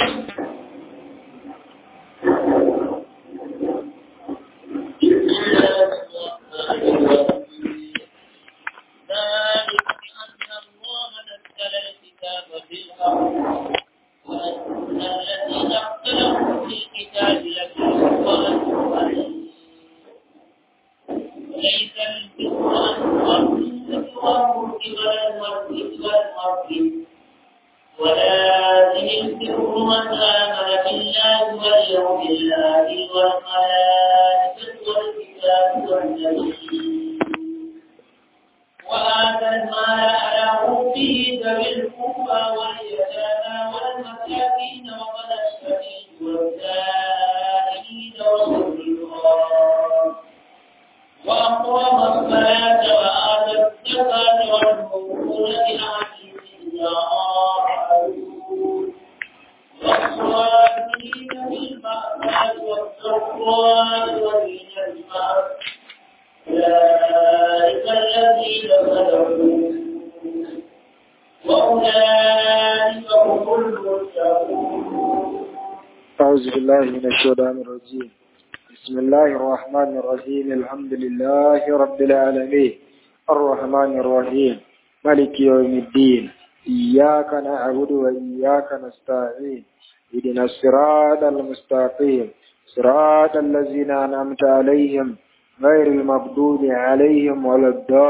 أعوذ بالله من الشيطان الرجيم بسم الله الرحمن الرحيم الحمد لله رب العالمين الرحمن الرحيم ملك يوم الدين إياك نعبد وإياك نستعين اهدنا الصراط المستقيم صراط الذين أنعمت عليهم غير المغضوب عليهم ولا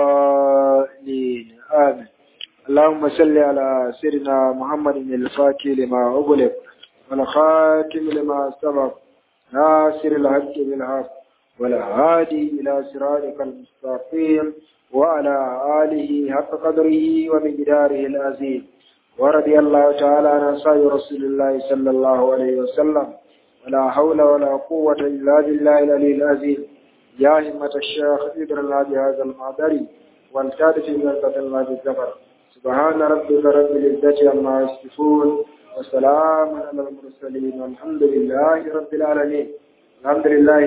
الضالين آمين اللهم صل على سيدنا محمد الفاتح لما أغلق والخاتم لما سبق ناصر الحق بالحق والهادي إلى صراطك المستقيم وعلى آله حق قدره ومقداره العظيم ورضي الله تعالى عن أصحاب رسول الله صلى الله عليه وسلم ولا حول ولا قوة إلا بالله العلي العظيم يا همة الشيخ ادرنا بهذا المعبري والتادف من الله بالزفر سبحان ربك رب العزة عما يصفون وسلام على المرسلين والحمد لله رب العالمين الحمد لله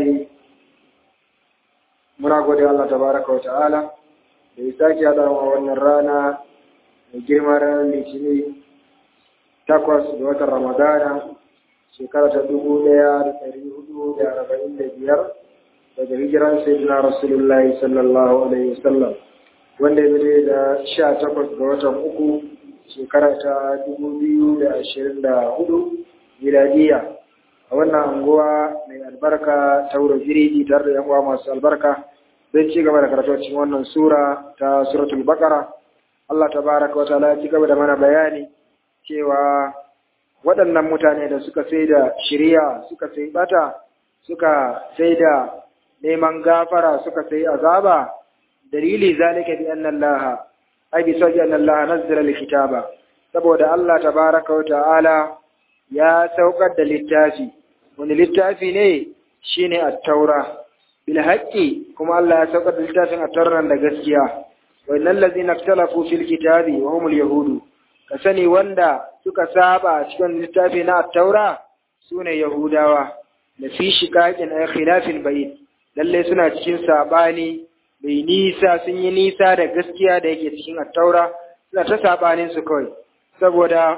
muna gode Allah tabaraka wa ta'ala da ya sake haɗa a wannan rana mai girma ranar litini takwas da watan ramadana shekara ta dubu ɗaya da ɗari hudu da arba'in da biyar daga hijiran sayyidina rasulullahi sallallahu alaihi wasallam wanda ya zai da sha takwas ga watan uku shekara ta dubu biyu da ashirin da hudu miladiya a wannan anguwa mai albarka ta wuro jiridi tare da yan uwa masu albarka don ci gaba da karatu cikin wannan sura ta suratul baqara Allah tabaraka wa ta'ala ya ci gaba da mana bayani cewa waɗannan mutane da suka sai da shiriya suka sai bata suka sai da neman gafara suka sai azaba dalili zalika bi anna Allah ai bi sauki anna Allah nazzala alkitaba saboda Allah tabaraka wa ta'ala ya saukar da littafi wani littafi ne shine at-taura bil haqqi kuma Allah ya saukar da littafin at-taura da gaskiya wa innal ladzina ikhtalafu fil kitabi wa humul yahudu ka sani wanda suka saba cikin littafi na at-taura sune yahudawa da fi shiqaqin ay khilafin bayt lalle suna cikin sabani mai nisa sun yi nisa da gaskiya da yake cikin at-taura suna ta sabanin su kawai saboda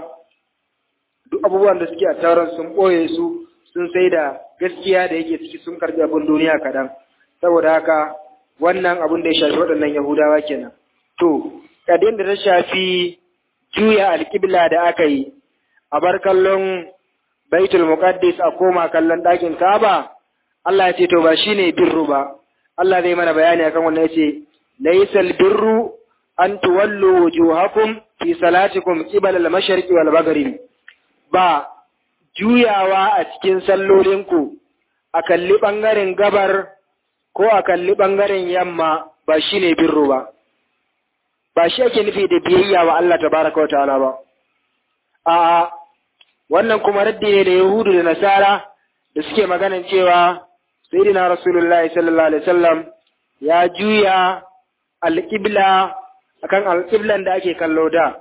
duk abubuwan da suke a tauran sun ɓoye su sun sai da gaskiya da yake ciki sun karɓi abin duniya kaɗan saboda haka wannan abin da ya shafi waɗannan yahudawa kenan to kadin da ta shafi juya alƙibla da aka yi a bar kallon baitul muqaddis a koma kallon ɗakin kaba Allah ya ce to ba shine birru ba Allah zai mana bayani akan wannan yace laysal birru an tuwallu wujuhakum fi salatikum qibala al-mashriqi wal maghribi ba juyawa a cikin sallolinku a kalli ɓangaren gabar ko a kalli ɓangaren yamma ba shi ne birru ba, ba shi ake nufi da biyayya wa Allah ta baraka wa ta'ala ba. A wannan kuma raddi ne da Yahudu da Nasara da suke maganan cewa Sayyidina Rasulullah sallallahu Alaihi wasallam ya juya alƙibla akan alƙiblan da ake kallo da.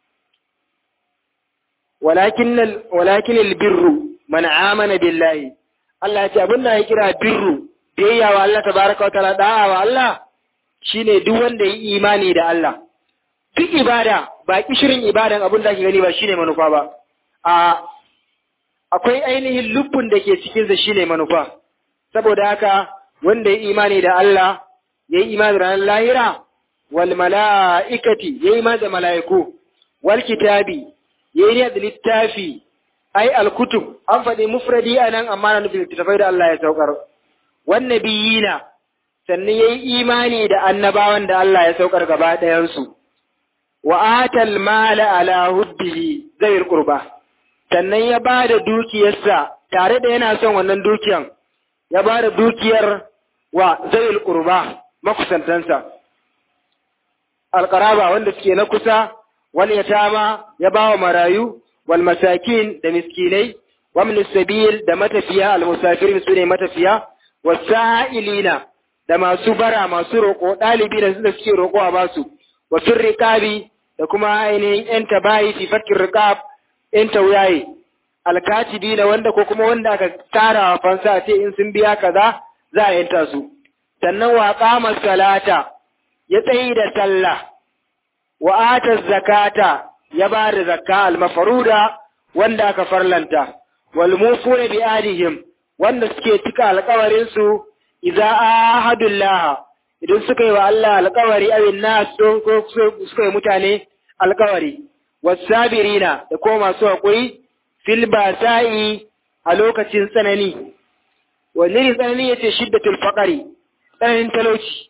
walakin walakin albirru man amana billahi Allah ya ce abin da ya kira birru biyayya wa Allah tabaraka wa ta'ala da'a wa Allah shine duk wanda yi imani da Allah duk ibada ba kishirin ibadan abin da ake gani ba shine manufa ba a akwai ainihin lubbun da ke cikinsa shine manufa saboda haka wanda ya imani da Allah ya yi imani da ranar lahira wal mala'ikati ya yi imani da mala'iku wal kitabi ya yi da littafi ai alkutub an faɗi mufradi a nan amma na nufin littattafai da Allah ya saukar wan nabiyina sannan ya yi imani da annabawan da Allah ya saukar gaba ɗayansu wa atal mala ala hubbihi zai qurba sannan ya ba da dukiyarsa tare da yana son wannan dukiyan ya ba da dukiyar wa zai qurba makusantansa alqaraba wanda suke na kusa wal yatama ya ba wa marayu wal masakin da miskinai wa min sabil da matafiya al musafirin sune matafiya wasa'ilina da masu bara masu roƙo ɗalibi da suke roƙo a basu wa riqabi da kuma ainihin ‘yan tabayi fi fakkin riƙab ‘yan tauyaye, alkatibi na wanda ko kuma wanda aka tara wa fansa ce in sun biya kaza za a yanta su. Sannan wa ƙama salata ya tsayi da sallah, wa ata zakata ya ba da zakka almafaruda wanda aka farlanta, wal mufuna bi adihim wanda suke cika alƙawarinsu idza ahadullah idan suka yi wa Allah alkawari awin nas don ko suka yi mutane alkawari wasabirina da kuma masu haƙuri fil basa'i a lokacin tsanani wanne ne tsanani yace shiddatul faqari tsananin talauci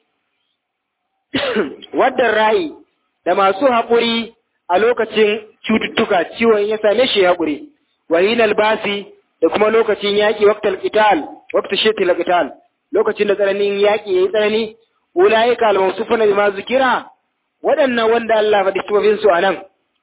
wadda ra'i da masu haƙuri a lokacin cututtuka ciwon ya same shi haƙuri wahinal basi da kuma lokacin yaƙi waqtal qital waqtu shiddatul qital lokacin da tsananin yaƙi yayi tsanani ulaika al-mawsufuna bima zikira waɗannan wanda Allah faɗi sifofin su anan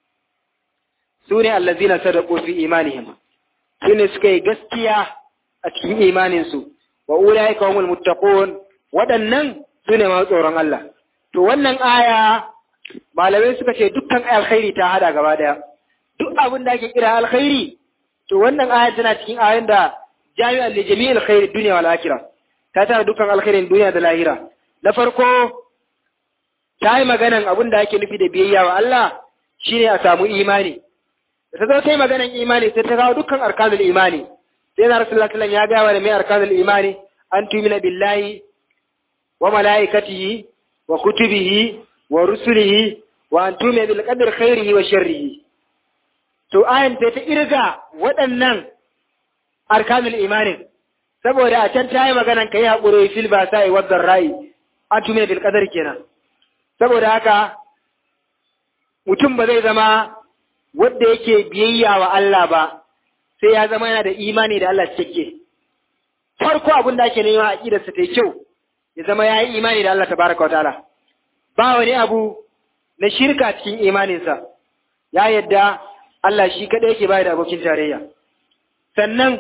sune allazina sadaqu fi imanihim sune suka yi gaskiya a cikin imanin su wa ulaika humul muttaqun waɗannan sune masu tsoron Allah to wannan aya malamai suka ce dukkan alkhairi ta hada gaba daya duk abin da ake kira alkhairi to wannan aya tana cikin ayoyin da jami'an li jami'il khairi dunya wal akhirah ta tara dukkan alkhairin duniya da lahira na farko ta yi maganan abin da ake nufi da biyayya wa Allah shi ne a samu imani. Da ta zo ta yi maganan imani sai ta kawo dukkan arkanul imani. Sai na Rasulullah sallallahu ya gaya da mai arkanul imani an tumina billahi wa mala'ikatihi wa kutubihi wa rusulihi wa an tumina bil qadri khairihi wa sharrihi. To ayan sai ta irga waɗannan arkanul imanin saboda a can ta yi maganan kai haƙuri fil ba sa'i wa rai an tumina bil qadri kenan. saboda haka mutum ba zai zama wadda yake biyayya wa Allah ba sai ya zama yana da imani da Allah cike farko abin da ake nema a ƙidarsa ta kyau ya zama ya yi imani da Allah tabaraka wa ta'ala ba wani abu na shirka cikin imaninsa ya yadda Allah shi kaɗai yake bayar da abokin tarayya sannan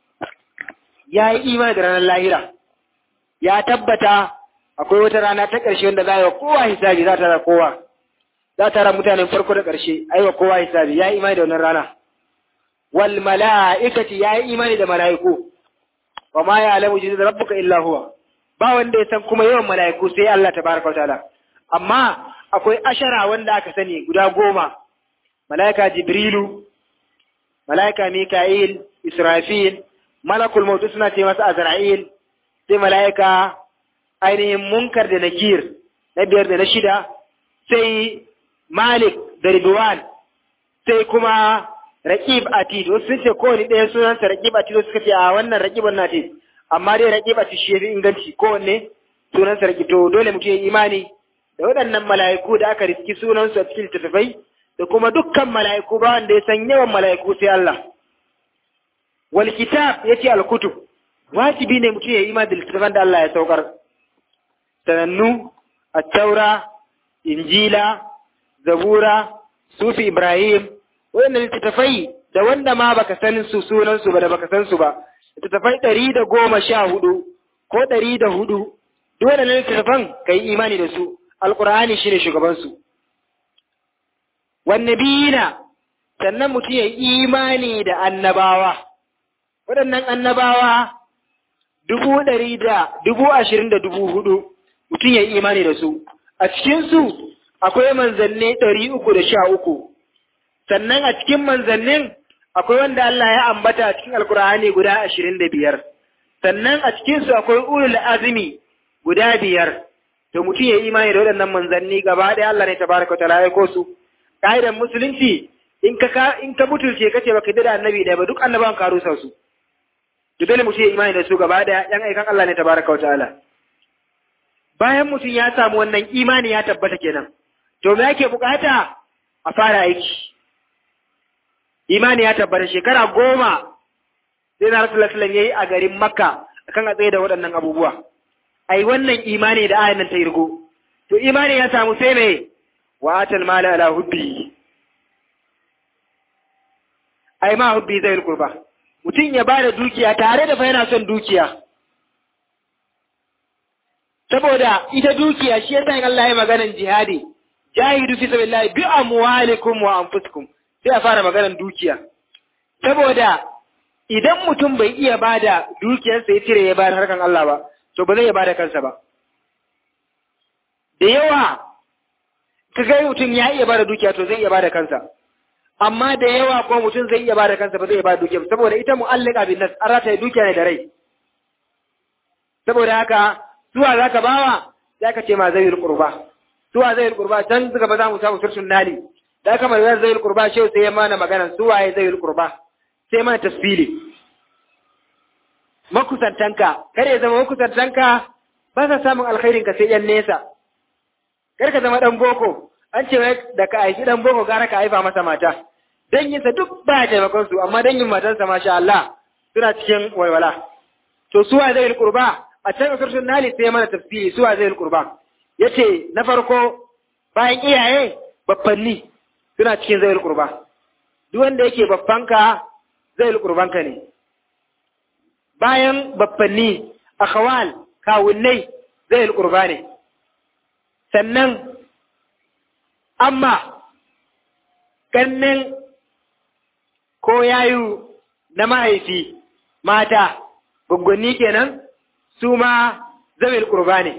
ya yi imani da ranar lahira ya tabbata akwai wata rana ta ƙarshe wanda za a yi wa kowa hisabi za ta ra kowa za ta ra mutanen farko da ƙarshe a yi wa kowa hisabi ya yi imani da wannan rana wal mala'ikati ya yi imani da mala'iku wa ma ya alamu jizu da rabbuka illa huwa ba wanda ya san kuma yawan mala'iku sai Allah tabaraka wa ta'ala amma akwai ashara wanda aka sani guda goma mala'ika jibrilu mala'ika mika'il israfil malakul mautu suna ce masa azra'il sai mala'ika ainihin munkar da nakir na biyar da na shida sai malik da ridwan sai kuma raqib atid wasu sun ce kowane ɗaya sunansa raqib atid suka ce a wannan raqibun natid amma dai raqib atid shi yafi inganci kowanne sunansa raqib to dole mutum ya imani da waɗannan mala'iku da aka riski sunansu a cikin littattafai da kuma dukkan mala'iku ba wanda ya san yawan mala'iku sai Allah wal kitab yace al kutub wajibi ne mutum ya yi imani da littattafan da Allah ya saukar sanannu attaura injila zabura sufi ibrahim waɗannan littattafai da wanda ma baka san su sunan su ba da baka san su ba littattafai ɗari da goma sha hudu ko ɗari da hudu duk waɗannan littattafan ka yi imani da su alƙur'ani shine shugabansu wannabiyina sannan mutum ya yi imani da annabawa waɗannan annabawa dubu ɗari da dubu ashirin da dubu hudu mutum ya yi imani da su a cikinsu akwai manzanni ɗari uku da sha uku sannan a cikin manzannin akwai wanda Allah ya ambata cikin alkur'ani guda ashirin da biyar sannan a cikinsu akwai ulul azumi guda biyar to mutum ya yi imani da waɗannan manzanni gaba ɗaya Allah ne tabaraka wa ta'ala ya ko su ƙa'idar musulunci in ka in ka mutulce kace baka da annabi da ba duk annabawan ka rusa su to dole mutum ya imani da su gaba ɗaya yan aikan Allah ne tabaraka wa ta'ala bayan mutum ya samu wannan imani ya tabbata kenan to me yake bukata a fara aiki imani ya tabbata shekara goma sai na rasu lasilan ya yi a garin makka akan a tsaye da waɗannan abubuwa ai wannan imani da ayan nan ta irgo to imani ya samu sai mai wa atal mala ala hubbi ai ma hubbi zai kurba mutum ya bada dukiya tare da fa yana son dukiya saboda ita dukiya shi yasa in Allah ya maganan jihadi jahidu fi sabilillah bi amwalikum wa anfusikum sai a fara maganan dukiya saboda idan mutum bai iya bada dukiyarsa ya cire ya bayar harkan Allah ba to ba zai iya bada kansa ba da yawa ka ga mutum ya iya bada dukiya to zai iya bada kansa amma da yawa ko mutum zai iya bada kansa ba zai iya bada dukiya saboda ita mu'allika bin nas an rata dukiya ne da rai saboda haka zuwa zaka bawa zaka ce ma zai qurba zuwa zai qurba can suka ba za mu samu sursun nali da kamar zai qurba shehu sai ya mana magana zuwa ya zai qurba sai mana tasfili makusantanka kar ya zama makusantanka ba sa samun alkhairin ka sai yan nesa kar ka zama dan boko an ce da ka aiki dan boko gara ka haifa masa mata danginsa duk ba ya taimakon su amma dangin matarsa masha Allah suna cikin walwala to suwa zai qurba a can karshen nali sai mana tafsiri suwa zai qurba yace na farko bayan iyaye baffanni suna cikin zai qurba duk wanda yake baffanka zai qurbanka ne bayan baffanni akhawal kawunnai zai qurba ne sannan amma ƙannen ko yayu na mahaifi mata gwaggwanni kenan su ma zawil ƙurba ne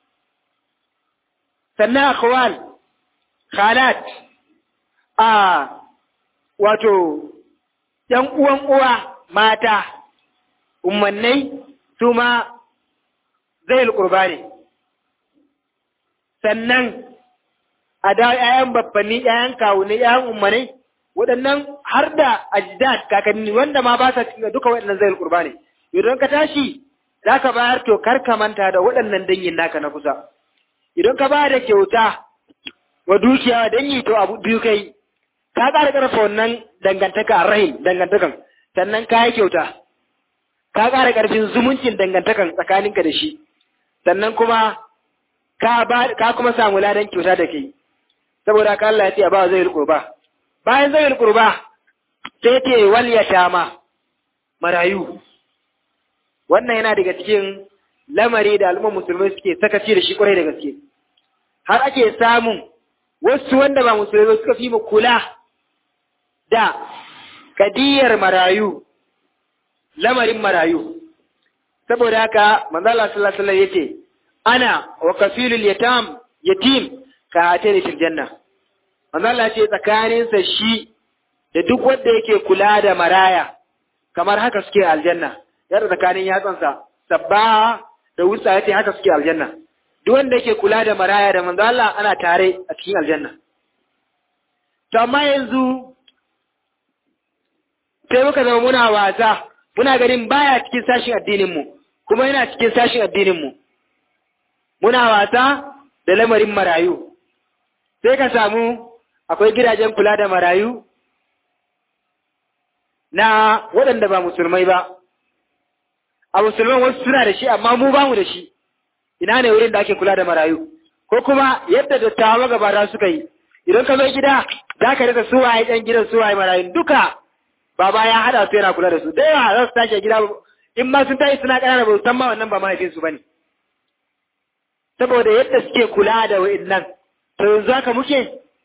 sannan akhwal khalat a wato ‘yan uwan uwa mata ummannai su ma zawil ƙurba ne sannan a da ‘ya'yan babbanni, ‘ya'yan kawunai, ‘ya'yan ummanai, waɗannan har da ajdad kakanni wanda ma ba sa cikin duka waɗannan zai kurba ne. Idan ka tashi, za ka bayar to kar ka manta da waɗannan dangin naka na kusa. Idan ka ba da kyauta wa dukiya wa dangi to abu biyu kai, ka ƙara ƙarfa wannan dangantaka a rahim dangantakan, sannan ka yi kyauta. Ka ƙara ƙarfin zumuncin dangantakan tsakaninka da shi, sannan kuma ka kuma samu ladan kyauta da kai. saboda haka Allah ya ce a ba zai qurba bayan zai qurba sai ce wal yatama marayu wannan yana daga cikin lamari da al'umma musulmai suke sakaci da shi kwarai da gaske har ake samun wasu wanda ba musulmai suka fi mu kula da kadiyar marayu lamarin marayu saboda haka manzo Allah sallallahu alaihi wasallam yace ana wa kafilul yatam yatim ka atani fil janna manzo Allah ce tsakaninsa shi da duk wanda yake kula da maraya kamar haka suke aljanna yadda tsakanin yatsansa sabba da wusa yace haka suke aljanna duk wanda yake kula da maraya da manzo Allah ana tare a cikin aljanna to amma yanzu sai muka zama muna wasa muna ganin baya cikin sashin addinin mu kuma yana cikin sashin addinin mu muna wasa da lamarin marayu sai ka samu akwai gidajen kula da marayu na waɗanda ba musulmai ba a musulman wasu suna da shi amma mu ba mu da shi ina ne wurin da ake kula da marayu ko kuma yadda dattawa magabata suka yi idan ka zo gida za ka rika suwaye ɗan gidan suwaye marayu duka baba ya haɗa su yana kula da su da yawa za su tashi gida in ma sun tashi suna ƙanana ba su san ma wannan ba mahaifinsu ba ne saboda yadda suke kula da wa'innan to yanzu haka muke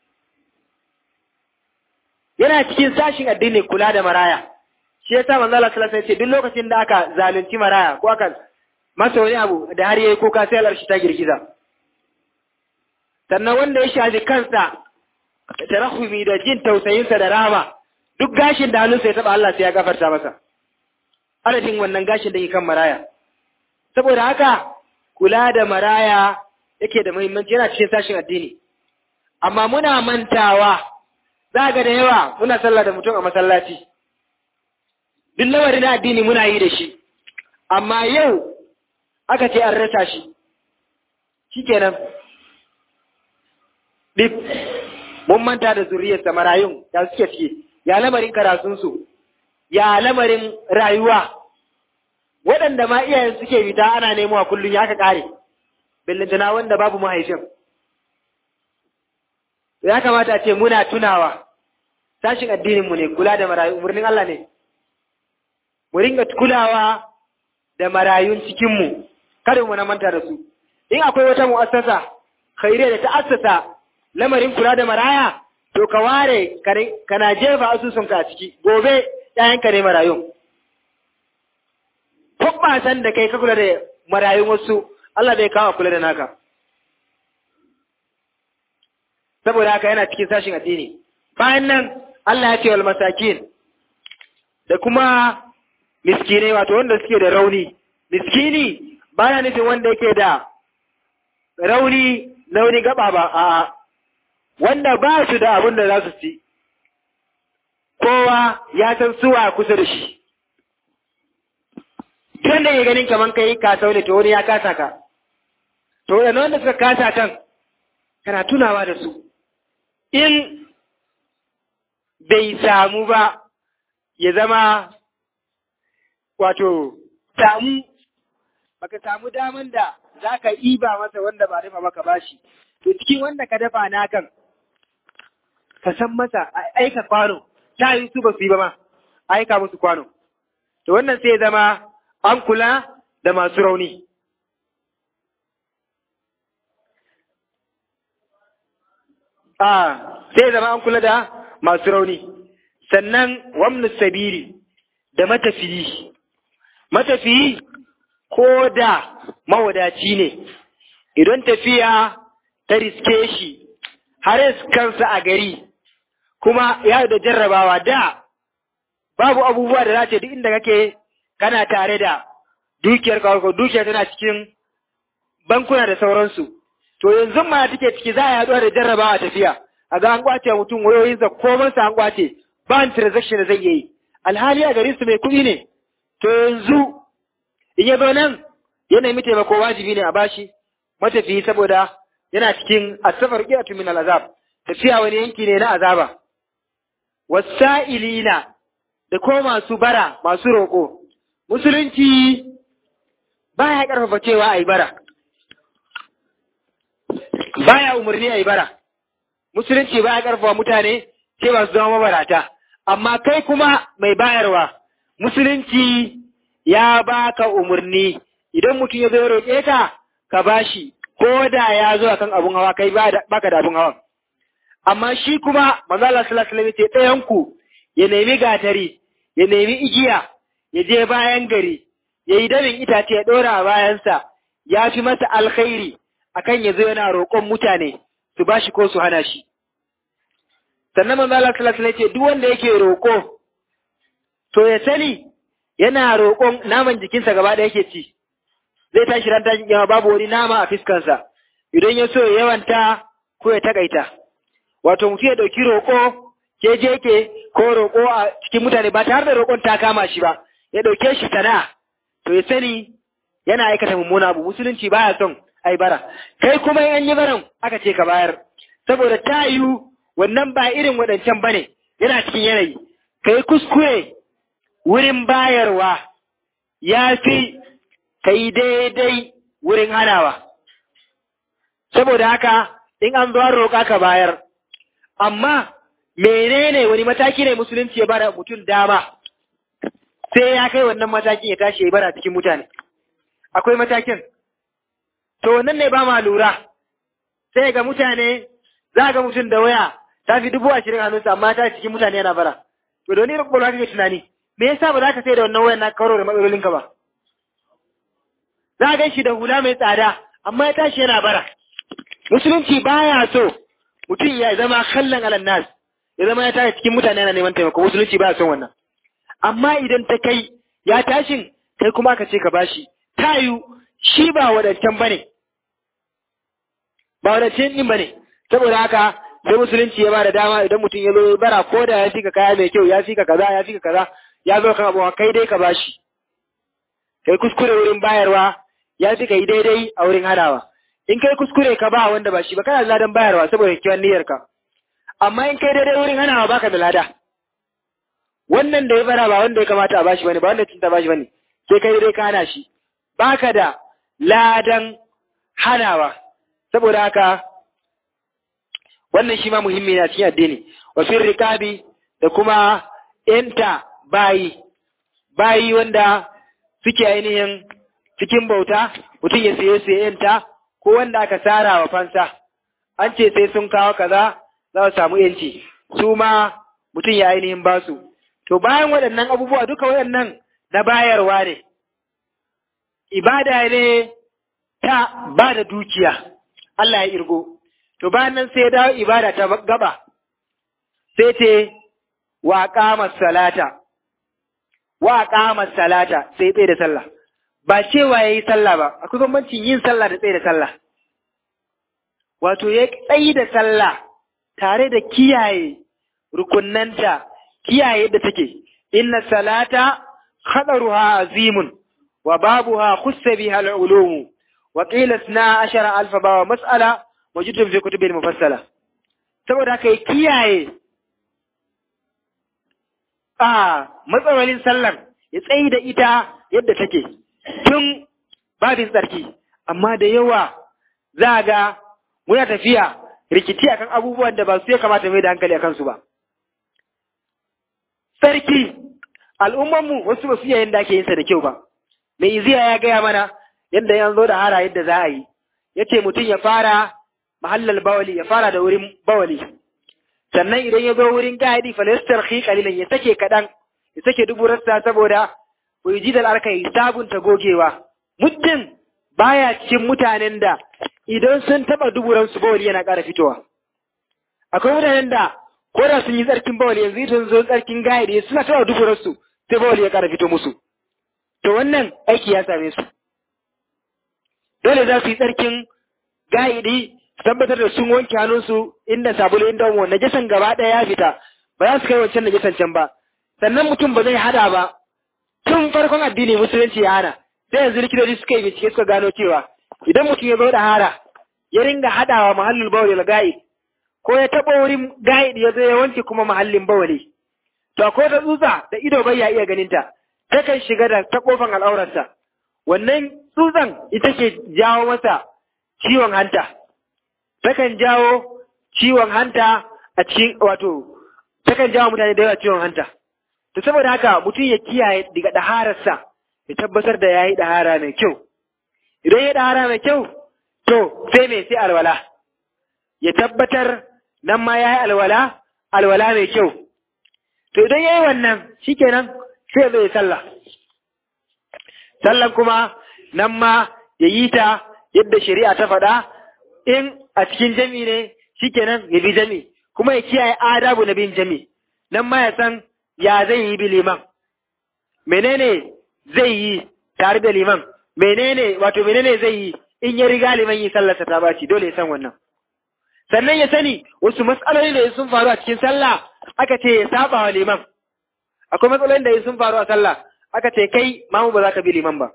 yana cikin sashin addini kula da maraya shi yasa manzo Allah sallallahu alaihi wasallam ce duk lokacin da aka zalunci maraya ko aka masa wani abu da har yayi kuka sai Allah shi ta girgiza sannan wanda ya shafi kansa tarahumi da jin tausayinsa da rahama duk gashin da hannunsa ya taba Allah sai ya gafarta masa adadin wannan gashin da ke kan maraya saboda haka kula da maraya yake da muhimmanci yana cikin sashin addini amma muna mantawa za ga da yawa muna sallah da mutum a masallaci duk lawari na addini muna yi da shi amma yau aka ce an rasa shi shikenan dip mun manta da zuriyarsa marayun ya suke ciki ya lamarin karatunsu ya lamarin rayuwa waɗanda ma iyayen suke fita ana nemo a kullum ya ka ƙare billintana wanda babu mahaifin ya kamata ce muna tunawa sashin addininmu ne kula da marayu umarnin Allah ne mu ringa kulawa da marayun cikinmu kada mu na manta da su in akwai wata mu'assasa khairiyya da ta assasa lamarin kula da maraya to ka ware kana jefa asusunka a ciki gobe ‘ya'yanka ne marayun. Kwabbasan da kai ka kula da marayun wasu, Allah zai kawo kula da naka. Saboda haka yana cikin sashin addini. Bayan nan, Allah ya ce wal masakin da kuma miskinai wato wanda suke da rauni. Miskini baya nufin wanda yake da rauni na wani gaba ba, a'a. wanda ba su da abin da za su ci, kowa ya san suwa kusa da shi. Tun da ya ganin kaman kai ka ne to wani ya kasa ka. To da wanda suka kasa kan, kana tunawa da su. In bai samu ba, ya zama wato samu, baka samu daman da za ka iba masa wanda ba dafa maka bashi. To cikin wanda ka dafa na kan, ka san masa aika kwano, ta yi su ba su yi ba ma, aika musu kwano. To wannan sai zama an kula da masu rauni. A sai zama an kula da masu rauni. Sannan wamnu sabiri da matafiyi. Matafiyi ko da mawadaci ne, idan tafiya ta riske shi, har kansa a gari, kuma ya da jarrabawa da babu abubuwa da za ce duk inda kake kana tare da dukiyar kawo dukiyar tana cikin bankuna da sauransu to yanzu ma take ciki za a yaduwa da jarrabawa tafiya a ga an kwace mutum wayoyinsa komansa an kwace ba an transaction da zai yi alhali a garin su mai kuɗi ne to yanzu in ya zo nan ya nemi taimako wajibi ne a bashi matafiyi saboda yana cikin asafar qiyatu min al'azab tafiya wani yanki ne na azaba wasa'ilina da ko masu bara masu roƙo musulunci baya ƙarfafa cewa a yi bara baya umarni a yi bara musulunci baya ƙarfafa mutane cewa su zama mabarata amma kai kuma mai bayarwa musulunci ya baka umarni idan mutum ya zo ya roƙe ka ka bashi ko da ya zo akan abun hawa kai baka da abun hawa amma shi kuma manzo Allah sallallahu alaihi wasallam ce ɗayan ku ya nemi gatari ya nemi igiya ya je bayan gari ya yi damin itace ya ɗora a bayansa ya fi masa alkhairi akan ya zo yana roƙon mutane su bashi ko su hana shi sannan manzo Allah sallallahu alaihi wasallam ce duk wanda yake roƙo to ya sani yana roƙon naman jikinsa gaba da yake ci zai tashi ran tashin kiyama babu wani nama a fiskansa idan ya so ya yawanta ko ya takaita wato mutum ya dauki roƙo ke je ke ko roƙo a cikin mutane ba tare da roƙon ta kama shi ba ya dauke shi sana'a to ya sani yana aikata mummuna abu musulunci baya son ai bara kai kuma in an yi baran aka ce ka bayar saboda ta yiwu wannan ba irin waɗancan bane yana cikin yanayi kai kuskure wurin bayarwa ya fi ka yi daidai wurin hanawa. Saboda haka, in an zuwa roƙa ka bayar, amma menene wani mataki ne musulunci ya bara mutum dama, sai ya kai wannan matakin ya tashi ya bara cikin mutane. Akwai matakin. To, wannan ne ba ma lura, sai ga mutane, za ga mutum da waya, ta fi dubu ashirin hannunsa, amma ta cikin mutane yana bara. To, da wani rukun kake tunani, me yasa ba za ka sai da wannan wayan na karo da matsalolinka ba? za a shi da hula mai tsada amma ya tashi yana bara musulunci baya so mutum ya zama kallon alannas ya zama ya tashi cikin mutane yana neman taimako musulunci ba son wannan amma idan ta kai ya tashin kai kuma ka ce ka bashi tayu shi ba wadancan bane ba wadancan din bane saboda haka sai musulunci ya ba da dama idan mutum ya zo bara ko da ya fika kaya mai kyau ya fika kaza ya fika kaza ya zo kan abuwa kai dai ka bashi kai kuskure wurin bayarwa ya fi kai daidai a wurin hadawa in kai kuskure ka ba wanda ba shi ba kana da ladan bayarwa saboda kiwon niyyarka amma in kai daidai wurin hanawa baka da lada wannan da ya bara ba wanda ya kamata a bashi bane ba wanda cinta bashi bane sai kai daidai ka hana shi baka da ladan hanawa saboda haka wannan shi ma muhimmi na cikin addini wa fil rikabi da kuma enta bayi bayi wanda suke ainihin cikin bauta mutum ya saye su yanta ko wanda aka tsara wa fansa an ce sai sun kawo kaza za su samu yanci su ma mutum ya ainihin ba su to bayan waɗannan abubuwa duka waɗannan na bayarwa ne ibada ne ta ba da dukiya Allah ya irgo to bayan nan sai ya dawo ibada ta gaba sai ce wa qama salata wa qama salata sai tsaye da sallah ba cewa yayi sallah ba akwai bambancin yin sallah da tsaye da sallah wato ya tsayi da sallah tare da kiyaye rukunnanta kiyaye yadda take inna salata khadaruha azimun wa babuha khussa biha al-ulum wa qila 12 alf ba wa mas'ala mawjudun fi kutubil mufassala saboda kai kiyaye a matsalolin sallar ya tsayi da ita yadda take tun babin tsarki amma da yawa za ga muna tafiya rikici akan abubuwan da ba su ya kamata mai da hankali akan su ba sarki al'ummanmu wasu ba su iya yadda ake yin sa da kyau ba mai iziya ya gaya mana yadda yan zo da hara yadda za a yi ya ce mutum ya fara mahallal bawali ya fara da wurin bawali sannan idan ya zo wurin gadi falastar khi kalilan ya sake kaɗan ya sake duburarsa saboda ji da arka yi sabunta gogewa muddin baya cikin mutanen da idan sun taɓa duburansu bawali yana ƙara fitowa akwai mutanen da ko da sun yi tsarkin bawali yanzu ita zo tsarkin gadi suna taɓa duburarsu sai bawali ya ƙara fito musu to wannan aiki ya same su dole za su yi tsarkin ga'idi su tabbatar da sun wanke hannunsu inda sabulu inda omo najasan gaba ɗaya ya fita ba za su kai wancan najasan can ba sannan mutum ba zai hada ba tun farkon addini musulunci ya hana sai yanzu likitoci suka yi bincike suka gano cewa idan mutum ya zo da hara ya ringa hadawa mahallin bawali da ga'id ko ya taɓa wurin ga'id ya zo ya wanke kuma mahallin bawali to akwai ta tsutsa da ido bai ya iya ganinta takan shiga da ta kofan al'aurarsa wannan tsutsan ita ke jawo masa ciwon hanta takan jawo ciwon hanta a cikin wato takan jawo mutane da yawa ciwon hanta to saboda haka mutum ya kiyaye daga dahararsa ya tabbatar da yayi dahara mai kyau idan ya dahara mai kyau to sai mai sai alwala ya tabbatar nan ma yayi alwala alwala mai kyau to idan yayi wannan shikenan sai zai sallah sallan kuma nan ma ya yi ta yadda shari'a ta faɗa in a cikin jami ne shikenan ya bi jami kuma ya kiyaye adabu na bin jami nan ma ya san ya zai yi bi liman menene zai yi tare da liman menene wato menene zai yi in ya riga liman yi sallarsa ta baci dole ya san wannan sannan ya sani wasu matsaloli da sun faru a cikin sallah aka ce ya saba wa liman akwai matsalolin da sun faru a sallah aka ce kai mamu ba za ka bi liman ba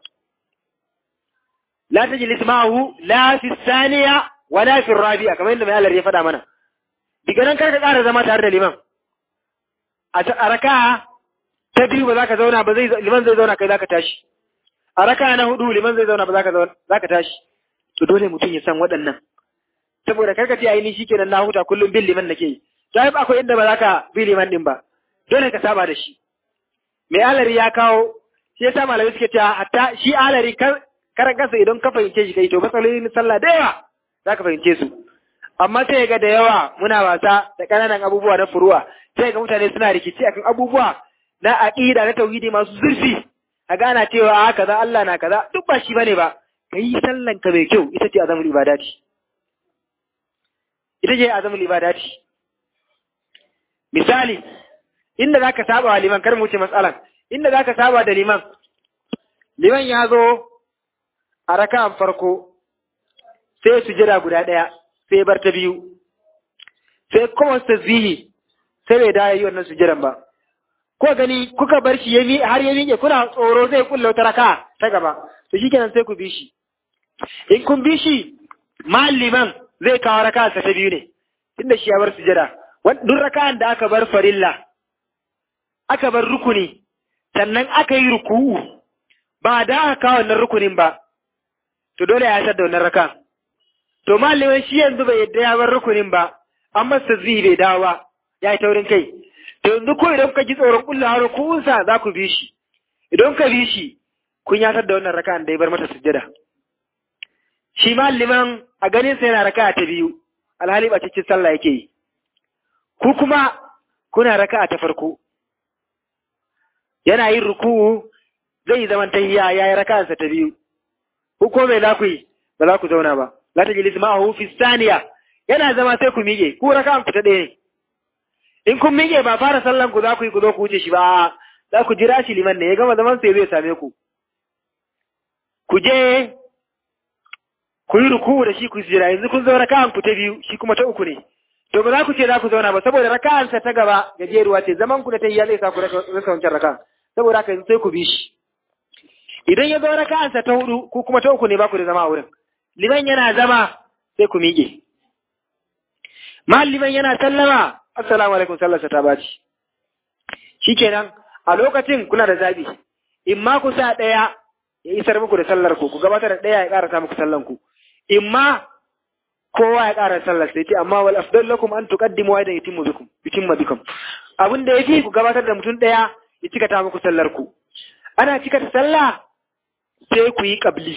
la tajlis ma'ahu la fi thaniya wa la fi rabi'a kamar yadda mai Allah ya faɗa mana diga nan kar ka ƙara zama tare da liman a raka ta biyu ba za ka zauna ba zai liman zai zauna kai za ka tashi a raka na hudu liman zai zauna ba za ka zauna za ka tashi to dole mutum ya san waɗannan saboda karka ce ai ni shikenan na huta kullum bin liman nake yi to ai akwai inda ba za ka bi liman din ba dole ka saba da shi mai alari ya kawo shi yasa malamai suke cewa hatta shi alari karan kansa idan ka fahimce shi kai to matsalolin sallah da yawa za ka fahimce su amma sai ga da yawa muna wasa da ƙananan abubuwa na furuwa sai ga mutane suna rikici akan abubuwa na aqida na tauhidi masu zurfi a gana cewa a kaza Allah na kaza duk ba shi bane ba kai sallan ka mai kyau ita ce azamul ibadati ita ce azamul ibadati misali inda zaka saba wa liman kar mu wuce matsalan inda zaka saba da liman liman ya zo a raka'an farko sai sujada guda ɗaya sai bar ta biyu sai kuma tasbihi sai bai dawo yi wannan sujadan ba ko gani kuka bar shi yami har ya miƙe kuna tsoro zai kulla wata raka ta gaba to shikenan sai ku bi shi in kun bi shi liman zai kawo raka ta biyu ne tunda shi ya bar sujada duk raka'an da aka bar farilla aka bar rukuni sannan aka yi ruku'u ba da aka kawo wannan rukunin ba to dole ya da wannan raka to liman shi yanzu bai yadda ya bar rukunin ba amma tasbihi bai dawo ba ya yi taurin kai to yanzu ko idan ka ji tsoron kullawa rukunsa za ku bi shi idan ka bi shi kun yatar da wannan raka'an da ya bar mata sujjada shi ma liman a ganin sa yana raka'a ta biyu alhali ba cikin sallah yake yi ku kuma kuna raka'a ta farko yana yin ruku'u zai zaman tahiyya yayi raka'arsa ta biyu ku ko me za ku yi ba za ku zauna ba la tajlis ma'ahu fi thaniya yana zama sai ku miƙe ku raka'an ku ta ɗaya ne in kun miƙe ba fara sallan ku za ku yi ku zo ku wuce shi ba za ku jira shi liman ne ya gama zaman sai zai same ku ku je ku yi ruku da shi ku jira yanzu kun zo raka'an ku ta biyu shi kuma ta uku ne to ba za ku ce za ku zauna ba saboda raka'ansa ta gaba gajeruwa ce zaman ku da ta yi ya zai sa ku rasa wancan raka'an saboda haka yanzu sai ku bi shi idan ya zo raka'ansa ta hudu ku kuma ta uku ne ba ku da zama a wurin liman yana zama sai ku miƙe liman yana sallama assalamu alaikum sallarsa ta baci shikenan a lokacin kuna da zabi in ma ku sa ɗaya ya isar muku da sallar ku ku gabatar da ɗaya ya ƙarasa muku sallan ku in ma kowa ya ƙara sallar sai ce amma wal afdal lakum an tuqaddimu wa idan yutimmu bikum yutimma bikum abin da yafi ku gabatar da mutum ɗaya ya cika ta muku sallar ku ana cika ta sallah sai ku yi qabli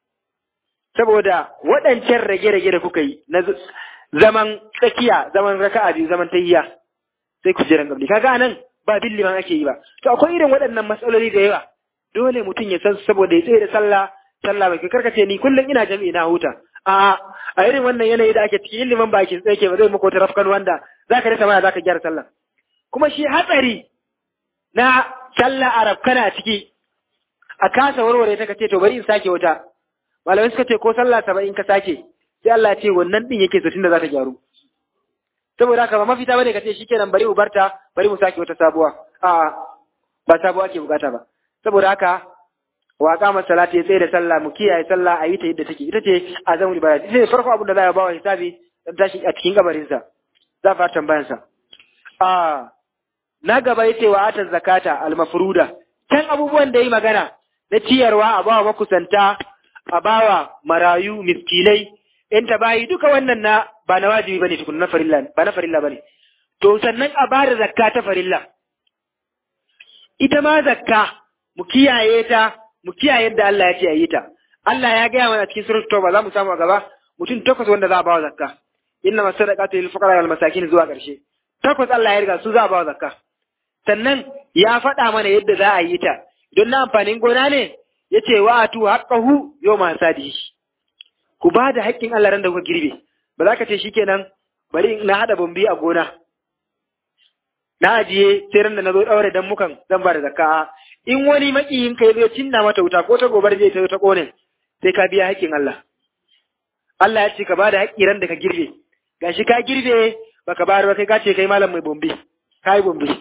saboda waɗancan rage-rage da kuka yi na zaman tsakiya zaman raka'a biyu zaman tayyiya sai ku jiran gabli kaga anan ba bin liman ake yi ba to akwai irin waɗannan matsaloli da yawa dole mutum ya san saboda ya tsaye da sallah sallah bai karkace ni kullum ina jami'i na huta a a irin wannan yanayi da ake ciki liman ba ake tsaye ba zai mako ta rafkan wanda zaka rasa mana zaka gyara sallah kuma shi hatsari na sallah arab kana ciki a kasa warware ta kace to bari in sake wata malamai suka ce ko sallah saba'in ka sake sai Allah ce wannan din yake zatin da za ta gyaru saboda haka ba mafita bane kace shikenan bari mu barta bari mu sake wata sabuwa a ba sabuwa ke bukata ba saboda haka wa qama salati ya tsaye da sallah mu kiyaye sallah a yi ta yadda take ita ce azamul ibada ita ce farko abin da za a ba wa hisabi dan tashi a cikin kabarin sa za fara tambayan sa a na gaba yace wa atan zakata al mafruda kan abubuwan da yi magana na ciyarwa a bawa makusanta a bawa marayu miskinai in ta bayi duka wannan na ba na wajibi bane tukun na farilla ba na farilla bane to sannan a bada zakka ta farilla ita ma zakka mu kiyaye ta mu kiyaye yadda Allah ya ce a yi ta Allah ya gaya mana cikin suratul tauba za mu samu a gaba mutum takwas wanda za a bawa zakka inna masadaqatu lil fuqara wal masakin zuwa karshe takwas Allah ya riga su za a bawa zakka sannan ya faɗa mana yadda za a yi ta don na amfanin gona ne yace wa atu haqqahu yawma sadihi ku ba da haƙƙin Allah ran da kuka girbe ba za ka ce shikenan bari na haɗa bambi a gona na ajiye sai ran da na zo ɗaure dan mukan zan ba da zakka in wani maƙiyin ka zo cinna mata wuta ko ta gobar zai ta ta ƙone sai ka biya haƙƙin Allah Allah ya ce ka ba da haƙƙi ran da ka girbe gashi ka girbe baka bayar ba kai ka ce kai malam mai bombi ka yi bombi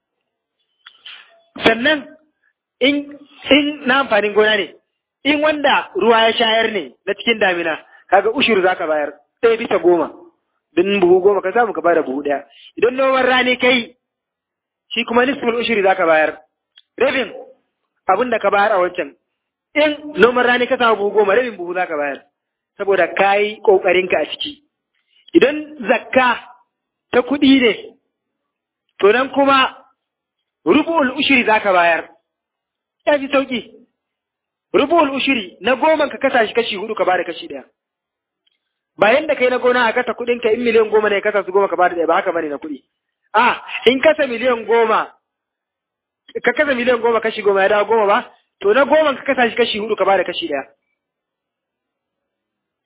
sannan in in na amfanin gona ne in wanda ruwa ya shayar ne na cikin damina kaga ushuru zaka bayar ɗaya bisa goma don buhu goma ka samu ka bada buhu ɗaya idan noman rani kai shi kuma nisful ushuri zaka bayar rabin abin da ka bayar a wancan in noman rani ka samu buhu goma rabin buhu zaka bayar saboda ka yi ƙoƙarinka a ciki idan zakka ta kuɗi ne to nan kuma rubu'ul ushuri zaka bayar ya fi sauƙi rubul ushiri na goma ka kasa shi kashi hudu ka bada kashi daya bayan da kai na gona a kasa kudin ka in miliyan goma ne kasa su goma ka bada daya ba haka bane na kudi a in kasa miliyan goma ka kasa miliyan goma kashi goma ya dawo goma ba to na goma ka kasa shi kashi hudu ka bada kashi daya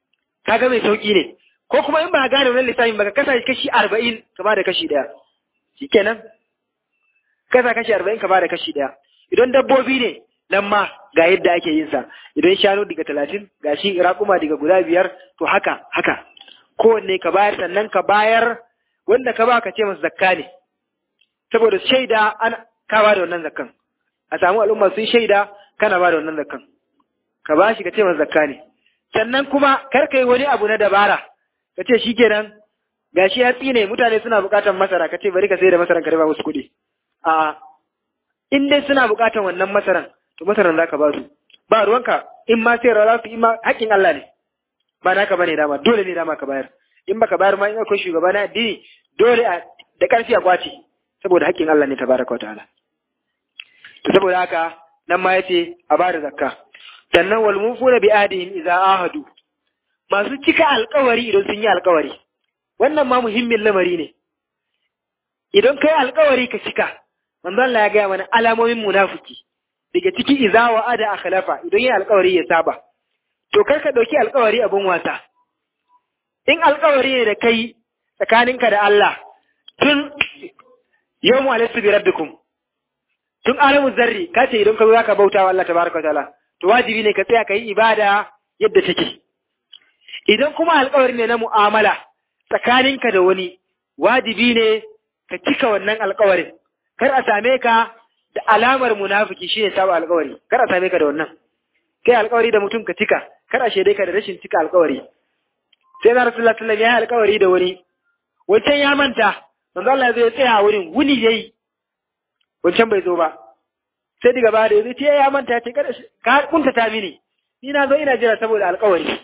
kaga mai sauki ne ko kuma in ba gane wannan lissafin ba ka kasa shi kashi arba'in ka bada kashi daya shikenan kasa kashi arba'in ka bada kashi ɗaya idan dabbobi ne nan ma ga yadda ake yin sa idan shanu daga talatin ga shi raƙuma daga guda biyar to haka haka kowanne ka bayar sannan ka bayar wanda ka ba ka ce masa zakka ne saboda shaida an ka ba da wannan zakkan a samu al'umma sun shaida kana ba da wannan zakkan ka ba shi ka ce masa zakka ne sannan kuma kar ka yi wani abu na dabara ka ce shikenan gashi ya tsine mutane suna buƙatar masara ka ce bari ka sai da masaran ka riba musu kuɗi a in dai suna buƙatar wannan masaran to masaran za ka ba su ba ruwanka in ma sai za su in ma haƙƙin Allah ne ba naka bane dama dole ne dama ka bayar in baka bayar ma in akwai shugaba na addini dole a da ƙarfi a kwace saboda haƙƙin Allah ne tabaraka wa ta'ala to saboda haka nan ma yace a bada zakka sannan wal mufuna bi adihim idza ahadu masu cika alƙawari idan sun yi alƙawari wannan ma muhimmin lamari ne idan kai alƙawari ka cika manzo Allah ya gaya mana alamomin munafiki daga ciki idza wa ada akhlafa idan yi alƙawari ya saba to kar ka dauki alƙawari abin wasa in alƙawari ne da kai tsakaninka da Allah tun yawmu alaysu bi rabbikum tun alamu zarri ka ce idan ka zo zaka bauta wa Allah tabaraka wa ta'ala to wajibi ne ka tsaya ka yi ibada yadda take idan kuma alƙawari ne na mu'amala tsakaninka da wani wajibi ne ka cika wannan alƙawarin kar a same ka da alamar munafiki shine saba alƙawari kar a same ka da wannan kai alƙawari da mutum ka cika kar a shaide ka da rashin cika alƙawari sai na rasulullahi sallallahu alaihi wasallam ya yi alƙawari da wani wancan ya manta manzo Allah ya zo ya tsaya a wurin wuni yayi wancan bai zo ba sai daga baya da yazo ce ya manta ce kada ka kunta ta mini ni na zo ina jira saboda alƙawari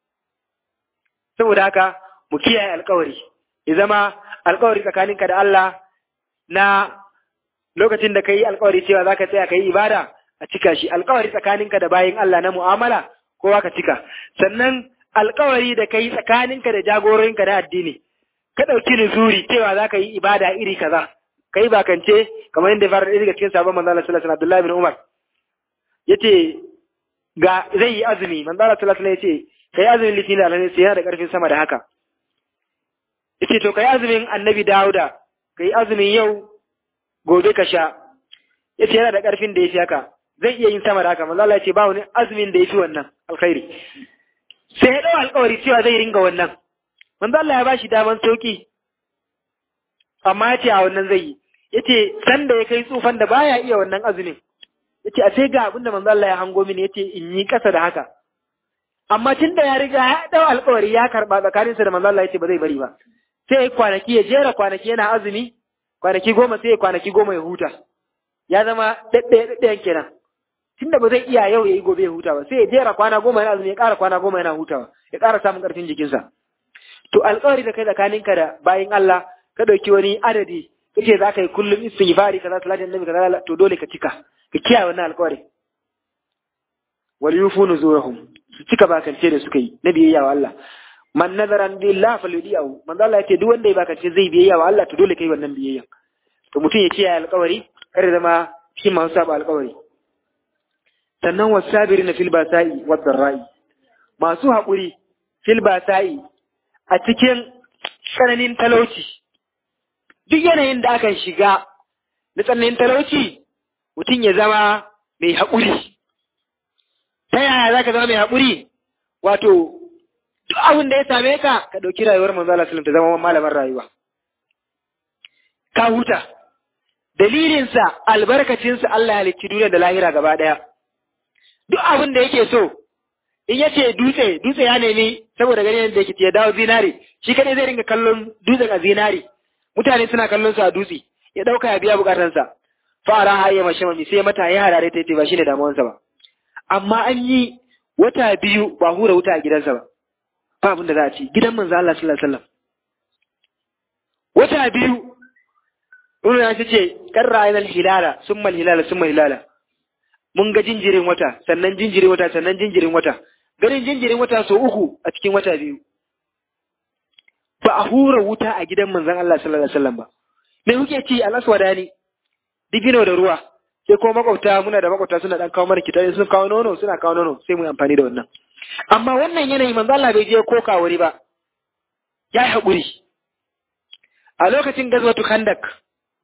saboda haka mu kiyaye alƙawari ya zama alƙawari tsakaninka da Allah na lokacin da kai alƙawari cewa zaka tsaya kai ibada a cika shi alƙawari tsakaninka da bayin Allah na mu'amala kowa ka cika sannan alƙawari da kai tsakaninka da jagororinka na addini ka ɗauki nuzuri cewa za ka yi ibada iri kaza ka yi bakance kamar yadda fara ɗaya daga cikin sabon manzo Allah sallallahu alaihi Abdullahi bin Umar yace ga zai yi azumi manzo Allah sallallahu alaihi yace kai azumin litinin da alhamis yana da ƙarfin sama da haka yace to kai azumin annabi Dawuda kai azumin yau gobe ka sha yace yana da ƙarfin da yafi haka zai iya yin sama da haka manzo Allah yace ba wani azumin da yafi wannan alkhairi sai ya ɗau alƙawari cewa zai ringa wannan manzo Allah ya ba shi daman sauki amma ya ce a wannan zai yi ya ce san da ya kai tsufan da baya iya wannan azumin ya ce a sai ga abin da manzo Allah ya hango mini ya ce in yi ƙasa da haka amma tun da ya riga ya ɗau alƙawari ya karɓa tsakaninsa da manzo Allah ya ce ba zai bari ba sai ya kwanaki ya jera kwanaki yana azumi kwanaki goma sai ya kwanaki goma ya huta ya zama ɗaɗɗaya ɗaɗɗayan kenan tun da ba zai iya yau ya yi gobe ya huta ba sai ya jera kwana goma yana azumi ya ƙara kwana goma yana hutawa ya ƙara samun ƙarfin jikinsa to alƙawari da kai tsakaninka da bayin Allah ka ɗauki wani adadi kace za ka yi kullum istighfari kaza salatin nabi kaza to dole ka cika ka kiyaye wannan alƙawari wal yufu nuzurahum su cika bakance da suka yi na biyayya wa Allah man nazaran billah falyudiyahu manzo Allah yace duk wanda ya bakance zai biyayya wa Allah to dole kai wannan biyayya to mutum ya kiyaye alƙawari kar zama shi masu saba alƙawari sannan wasabirina fil basa'i wad dharra'i masu haƙuri fil basa'i a cikin tsananin talauci, duk yanayin da aka shiga na tsananin talauci, mutum ya zama mai haƙuri. Ta yaya za ka zama mai haƙuri? Wato, duk abin da ya same ka, ka ɗauki rayuwar manzala salam ta zama malaman rayuwa. Ka huta, dalilinsa albarkacinsa Allah ya halicci duniya da lahira gaba ɗaya. Duk abin da yake so, in yace dutse dutse ya nemi saboda ganin da yake ya dawo zinari shi kadai zai ringa kallon dutsen a zinari mutane suna kallon su a dutse ya dauka ya biya bukatansa fara haye mashi mami sai mata ya harare ta yace ba shine damuwansa ba amma an yi wata biyu ba hura wuta a gidansa ba ba abin da za a ci gidan manzo Allah sallallahu alaihi wasallam wata biyu Ibn ya ce karra ainal hilala summa hilala summa hilala mun ga jinjirin wata sannan jinjirin wata sannan jinjirin wata ganin jinjirin wata so uku a cikin wata biyu ba a hura wuta a gidan manzon Allah sallallahu alaihi wasallam ba me kuke ci alaswada ne dibino da ruwa sai kuma makwabta muna da makwabta suna dan kawo mana kitabi sun kawo nono suna kawo nono sai mu yi amfani da wannan amma wannan yanayi manzo Allah bai je koka wuri ba ya yi haƙuri a lokacin gazwatu khandak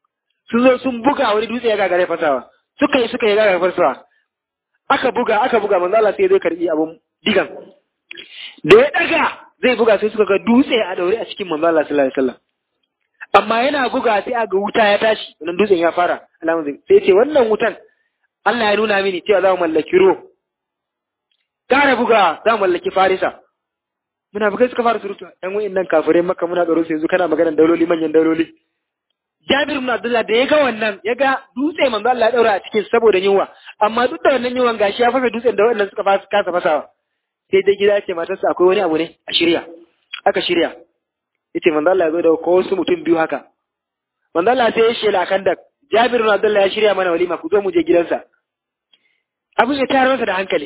sun zo sun buga wani dutse ya gagare fasawa suka yi suka yi gagare fasawa aka buga aka buga manzo Allah sai zai karbi abun digan da ya daga zai buga sai suka ga dutse a daure a cikin manzo Allah sallallahu alaihi wasallam amma yana buga sai aga wuta ya tashi wannan dutsen ya fara alamun zai sai ce wannan wutan Allah ya nuna mini cewa za mu mallaki ruwa kara buga za mu mallaki farisa muna bugai suka fara surutu ɗan wa'in nan kafirai maka muna tsaro sai yanzu kana maganar dauloli manyan dauloli Jabir ibn Abdullah da ya ga wannan ya ga dutse manzo Allah ya daura a cikin saboda yunwa amma duk da wannan yunwan gashi ya fasa dutsen da wannan suka fasa kasa fasawa sai dai gida ce matarsa akwai wani abu ne a shirya aka shirya yace manzo Allah ya zo da ko wasu mutum biyu haka manzo Allah sai ya shela kan da Jabir ibn Abdullah ya shirya mana walima ku zo mu je gidansa abin ya tayar masa da hankali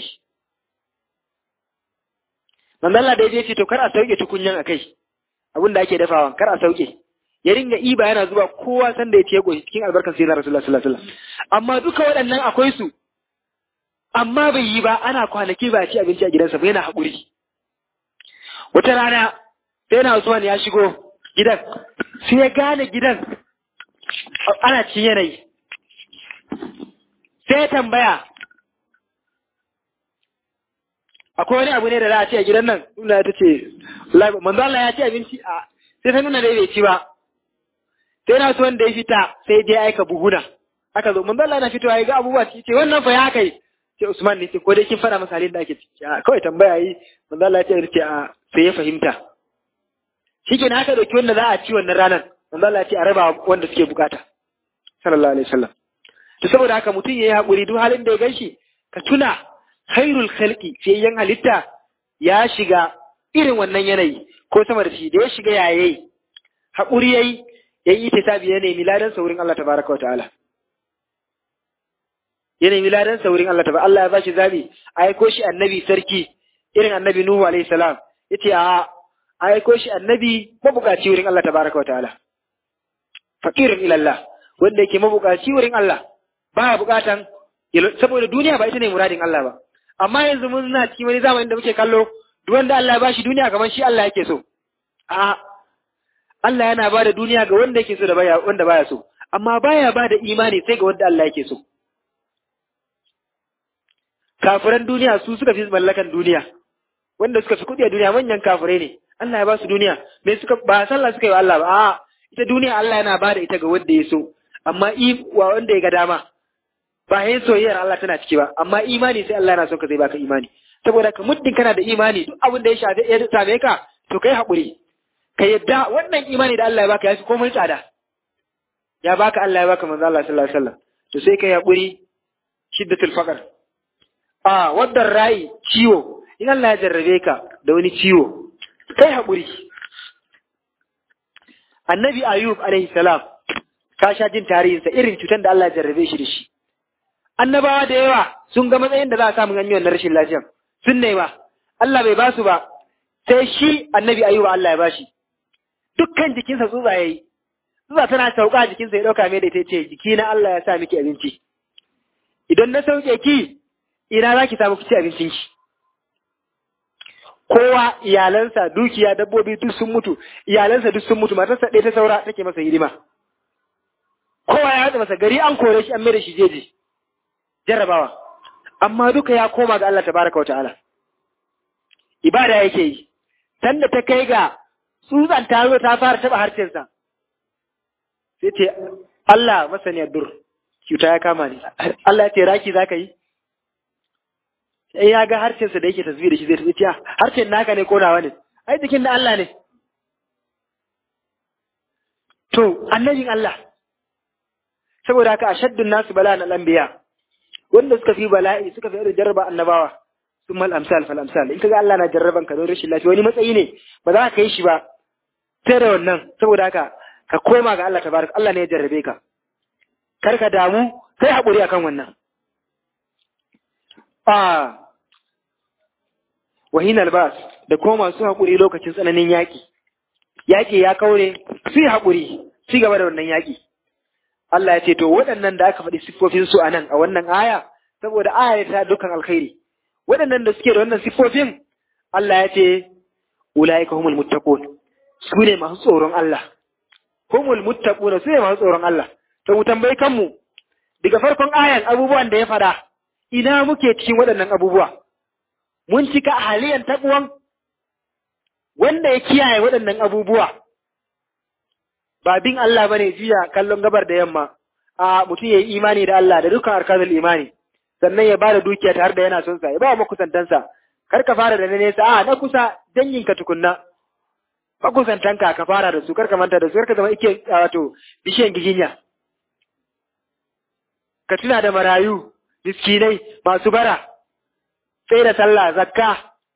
manzo Allah da ya ce to kar a sauke tukunyan akai abin da ake dafawa kar a sauke ya ringa iba yana zuba kowa san da ya ce goshi cikin albarkar sayyidina Rasulullah sallallahu alaihi wasallam amma duka waɗannan akwai su amma bai yi ba ana kwanaki ba ci abinci a gidansa ba yana haƙuri wata rana sai na Usman ya shigo gidan sai ya gane gidan ana cin yanayi sai ya tambaya akwai wani abu ne da za a ci a gidan nan nuna ta ce manzo Allah ya ci abinci a sai ta nuna dai bai ci ba sai na so wanda ya fita sai dai aika buhuna aka zo manzo Allah na fitowa ya ga abubuwa ce wannan fa ya kai sai Usman ne ce ko dai kin fara masa halin da ake ciki a kawai tambaya yi manzo Allah ya ce a sai ya fahimta shikenan aka dauki wanda za a ci wannan ranar manzo Allah ya ce a raba wanda suke bukata sallallahu alaihi wasallam to saboda haka mutum yayi hakuri duk halin da ya ganshi ka tuna khairul khalqi fiyayyen halitta ya shiga irin wannan yanayi ko sama da shi da ya shiga yayayi haƙuri yayi yayi itisabi ya nemi ladan saurin Allah tabaraka wa ta'ala ya nemi ladan saurin Allah tabaraka Allah ya bashi zabi aiko shi annabi sarki irin annabi Nuhu alaihi salam yace a aiko shi annabi mabukaci wurin Allah tabaraka wa ta'ala faqirin ila Allah wanda yake mabukaci wurin Allah ba bukatan saboda duniya ba ita ne muradin Allah ba amma yanzu mun na cikin wani zamanin da muke kallo duk wanda Allah ya bashi duniya kamar shi Allah yake so a Allah yana ba da duniya ga wanda yake so da baya wanda baya so amma baya ba da imani sai ga wanda Allah yake so kafiran duniya su suka fi mallakan duniya wanda suka fi kuɗi a duniya manyan kafirai ne Allah ya ba su duniya me suka ba sallah suka yi wa Allah ba a ita duniya Allah yana ba da ita ga wanda ya so amma i wa wanda ya ga dama ba yin soyayyar Allah tana ciki ba amma imani sai Allah yana son ka zai baka imani saboda ka muddin kana da imani duk abin da ya shafe ya same ka to kai haƙuri ka yadda wannan imani da Allah ya baka ya fi komai tsada ya baka Allah ya baka manzo Allah sallallahu alaihi wasallam to sai kai haƙuri shiddatul faqr a waddan rai ciwo in Allah ya jarrabe ka da wani ciwo kai haƙuri annabi ayub alaihi salam ka sha jin tarihinsa irin cutar da Allah ya jarrabe shi da shi annabawa da yawa sun ga matsayin da za a samu an yi wannan rashin lafiyan sun nema Allah bai ba su ba sai shi annabi ayuba Allah ya bashi dukkan jikinsa tsutsa yayi tsutsa tana sauka jikinsa ya dauka mai da ita ce jiki na Allah ya sa miki abinci idan na sauke ki ina za ki samu kici abincin ki kowa iyalansa dukiya dabbobi duk sun mutu iyalansa duk sun mutu matarsa ɗaya ta saura take masa hidima kowa ya haɗa masa gari an kore shi an mai da shi jeji jarrabawa amma duka ya koma ga Allah tabaraka wa ta'ala ibada yake yi sanda ta kai ga tsutsan ta zo ta fara taba harshensa sai ce Allah masaniyar dur cuta ya kama ni Allah ya ce raki zaka yi sai ya ga harshensa da yake tasbih da shi zai tafi harshen naka ne ko nawa ne ai jikin na Allah ne to annabin Allah saboda haka ashaddun nasu bala'an al-anbiya wanda suka fi bala'i suka fi irin jarraba annabawa sun mal amsal fal amsal in kaga Allah na jarraban ka don rashin lafiya wani matsayi ne ba za ka yi shi ba sai da wannan saboda haka ka koma ga Allah tabaraka Allah ne ya jarrabe ka kar ka damu kai haƙuri akan wannan a wahin albas da kuma masu haƙuri lokacin tsananin yaƙi yaƙi ya kaure su yi haƙuri ci gaba da wannan yaƙi Allah ya ce to waɗannan da aka faɗi siffofin su a nan a wannan aya saboda aya ta dukkan alkhairi waɗannan da suke da wannan siffofin Allah ya ce ulaika humul muttaqun su ne masu tsoron Allah humul muttaqun su ne masu tsoron Allah to mu tambayi kanmu daga farkon ayan abubuwan da ya faɗa ina muke cikin waɗannan abubuwa mun cika haliyan taɓuwan wanda ya kiyaye waɗannan abubuwa ba bin Allah bane jiya kallon gabar da yamma a mutum ya yi imani da Allah da dukkan arkanul imani sannan ya bada dukiya tare da yana son sa ya ba wa makusantansa kar ka fara da na nesa a na kusa danginka tukunna makusantanka ka fara da su kar ka manta da su kar ka zama ike wato bishiyan giginya ka tuna da marayu miskinai masu bara sai da sallah zakka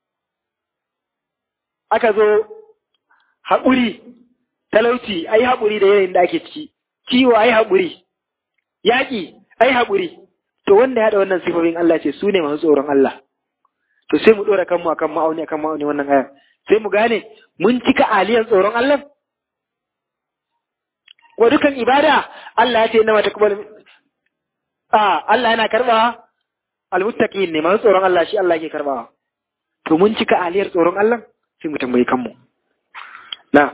aka zo haƙuri talauci ai haƙuri da yanayin da ake ciki ciwo ai haƙuri yaƙi ai haƙuri to wanda ya haɗa wannan sifofin Allah ce su ne masu tsoron Allah to sai mu ɗora kanmu akan ma'auni akan ma'auni wannan aya sai mu gane mun cika aliyan tsoron Allah wa dukan ibada Allah ya ce inna mata kubal a Allah yana karbawa almuttaqin ne masu tsoron Allah shi Allah yake karbawa to mun cika aliyar tsoron Allah sai mu tambayi kanmu na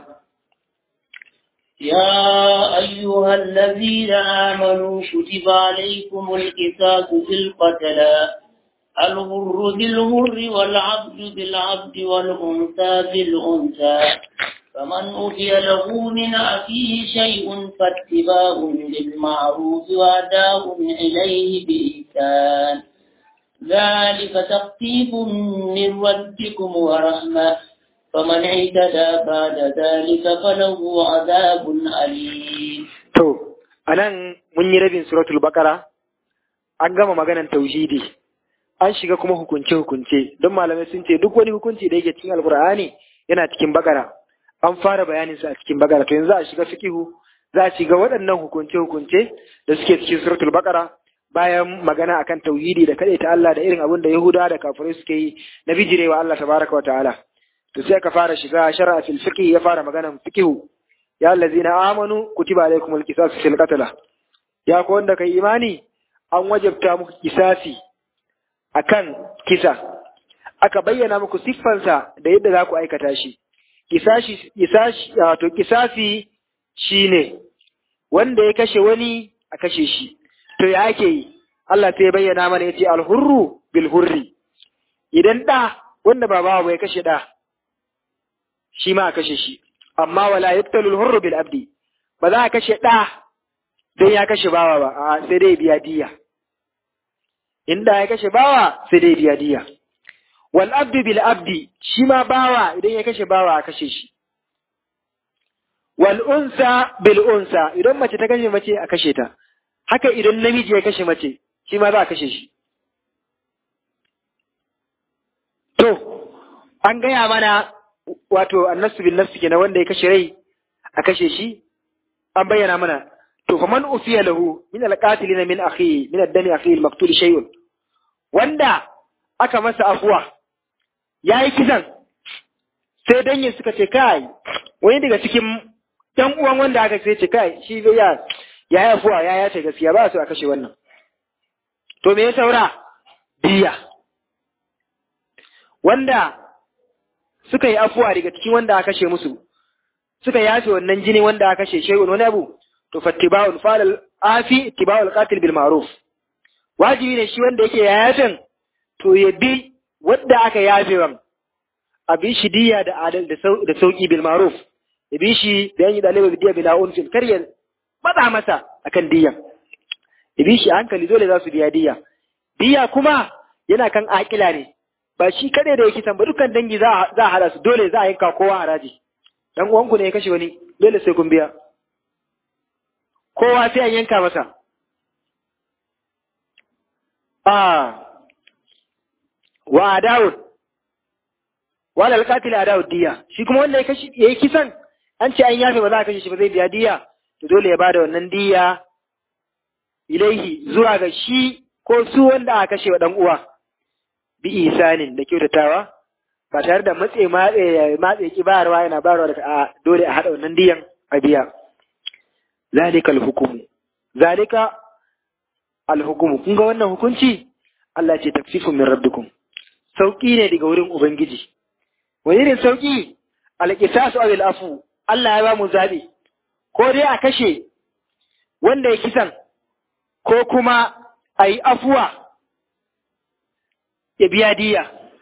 يا أيها الذين آمنوا كتب عليكم القصاص في القتلى الغر بالغر والعبد بالعبد والأنثى بالأنثى فمن أوتي له من أخيه شيء فاتباع بالمعروف وأداء إليه بإحسان ذلك تخفيف من ربكم ورحمة فمن اعتدى بعد ذلك فله عذاب أليم to anan mun yi rabin suratul baqara an gama maganan tauhidi an shiga kuma hukunce hukunce don malamai sun ce duk wani hukunci da yake cikin alqur'ani yana cikin bakara an fara bayanin sa a cikin bakara to yanzu a shiga fiqihu za a shiga waɗannan hukunce hukunce da suke cikin suratul baqara bayan magana akan tauhidi da ta Allah da irin abin da Yahuda da kafirai suke yi na bijirewa Allah tabaraka wa ta'ala to sai ka fara shiga shar'a fil fiqh ya fara maganan fiqh ya allazina amanu kutiba alaykumul qisas fil qatl ya ko wanda kai imani an wajabta muku kisasi akan kisa aka bayyana muku siffansa da yadda za ku aikata shi kisashi kisashi wato kisasi shine wanda ya kashe wani a kashe shi to ya ake yi Allah sai ya bayyana mana yace al-hurru bil hurri idan da wanda ba bawa ya kashe da shi ma a kashe shi amma wala yaqtalu al-hurru bil abdi ba za a kashe da dan ya kashe bawa ba a sai dai biya diya in da ya kashe bawa sai dai biya diya wal abdu bil abdi shi ma bawa idan ya kashe bawa a kashe shi wal unsa bil unsa idan mace ta kashe mace a kashe ta haka idan namiji ya kashe mace shi ma za a kashe shi to an gaya mana wato annasu bin nafsi kenan wanda ya kashe rai a kashe shi an bayyana mana to fa man ufiya lahu min alqatilina min akhi min ad-dami akhi al-maqtul shay'un wanda aka masa afuwa yayi kisan sai dangin suka ce kai wani daga cikin ɗan uwan wanda aka sai ce kai shi ya ya yi afuwa ya yace gaskiya ba su a kashe wannan to me ya saura diya wanda suka yi afuwa daga cikin wanda aka kashe musu suka yafe wannan jini wanda aka kashe shay'un wani abu to fattiba'ul falal afi tiba'ul qatil bil ma'ruf wajibi ne shi wanda yake yayatan to ya bi wanda aka yafe wan a bi shi diya da adal da sauki bil ma'ruf ya bi shi da yanyi dalibai bidiya bila unfin kar ya matsa masa akan diyan ya bi shi hankali dole za su biya diya diya kuma yana kan akila ne ba shi kaɗai da yake san ba dukkan dangi za a hada su dole za a yanka kowa haraji dan uwanku ne ya kashe wani dole sai kun biya kowa sai an yanka masa a wa adawud wala alqatil adawud diya shi kuma wanda ya kashi yayi kisan an ce an yafe ba za a kashe shi ba zai biya diya to dole ya bada wannan diya ilaihi zuwa ga shi ko su wanda aka kashe wa dan uwa bi isanin da kyautatawa ba tare da matse matse matse ki bayarwa yana bayarwa da a dole a hada wannan diyan a biya zalika alhukumu zalika alhukumu kun ga wannan hukunci Allah ce tafsifun min rabbikum sauki ne daga wurin ubangiji wani irin sauki alqisasu aw afu Allah ya ba mu zabi ko dai a kashe wanda ya kisan ko kuma a yi afuwa ya biya diya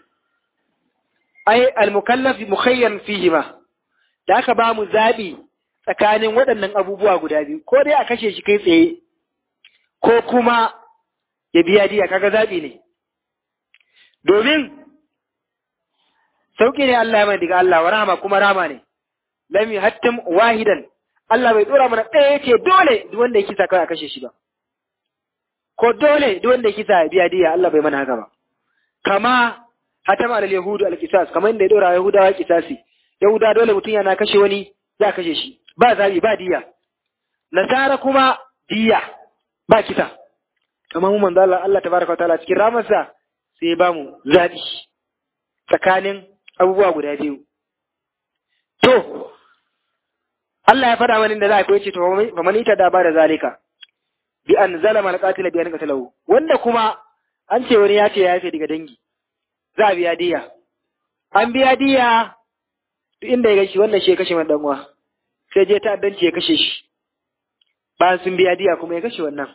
ai al-mukallaf mukhayyar fihima da aka ba mu zaɓi tsakanin waɗannan abubuwa guda biyu ko dai a kashe shi kai tsaye ko kuma ya biya diya kaga zaɓi ne domin sauƙi ne Allah ya mai daga Allah wa rahama kuma rama ne lam yuhattim wahidan Allah bai dora mana ɗaya yake dole duk wanda ya kisa kawai a kashe shi ba ko dole duk wanda ya kisa ya biya diya Allah bai mana haka ba kama hatama al yahudu al qisas kamar inda ya dora yahudawa qisasi yahuda dole mutum yana kashe wani za kashe shi ba zabi ba diya nasara kuma diya ba kisa kamar mu manzo Allah Allah tabaraka wa ta'ala cikin ramarsa sai ya bamu zabi tsakanin abubuwa guda biyu to Allah ya faɗa wani da za a koyi ce to fa man ita da ba da zalika bi an zalama alqatila bi an qatalahu wanda kuma an ce wani ya ce ya yafe daga dangi za a biya diya an biya diya duk inda ya gashi wannan shi ya kashe wannan uwa sai je ta'addanci ya kashe shi bayan sun biya diya kuma ya kashe wannan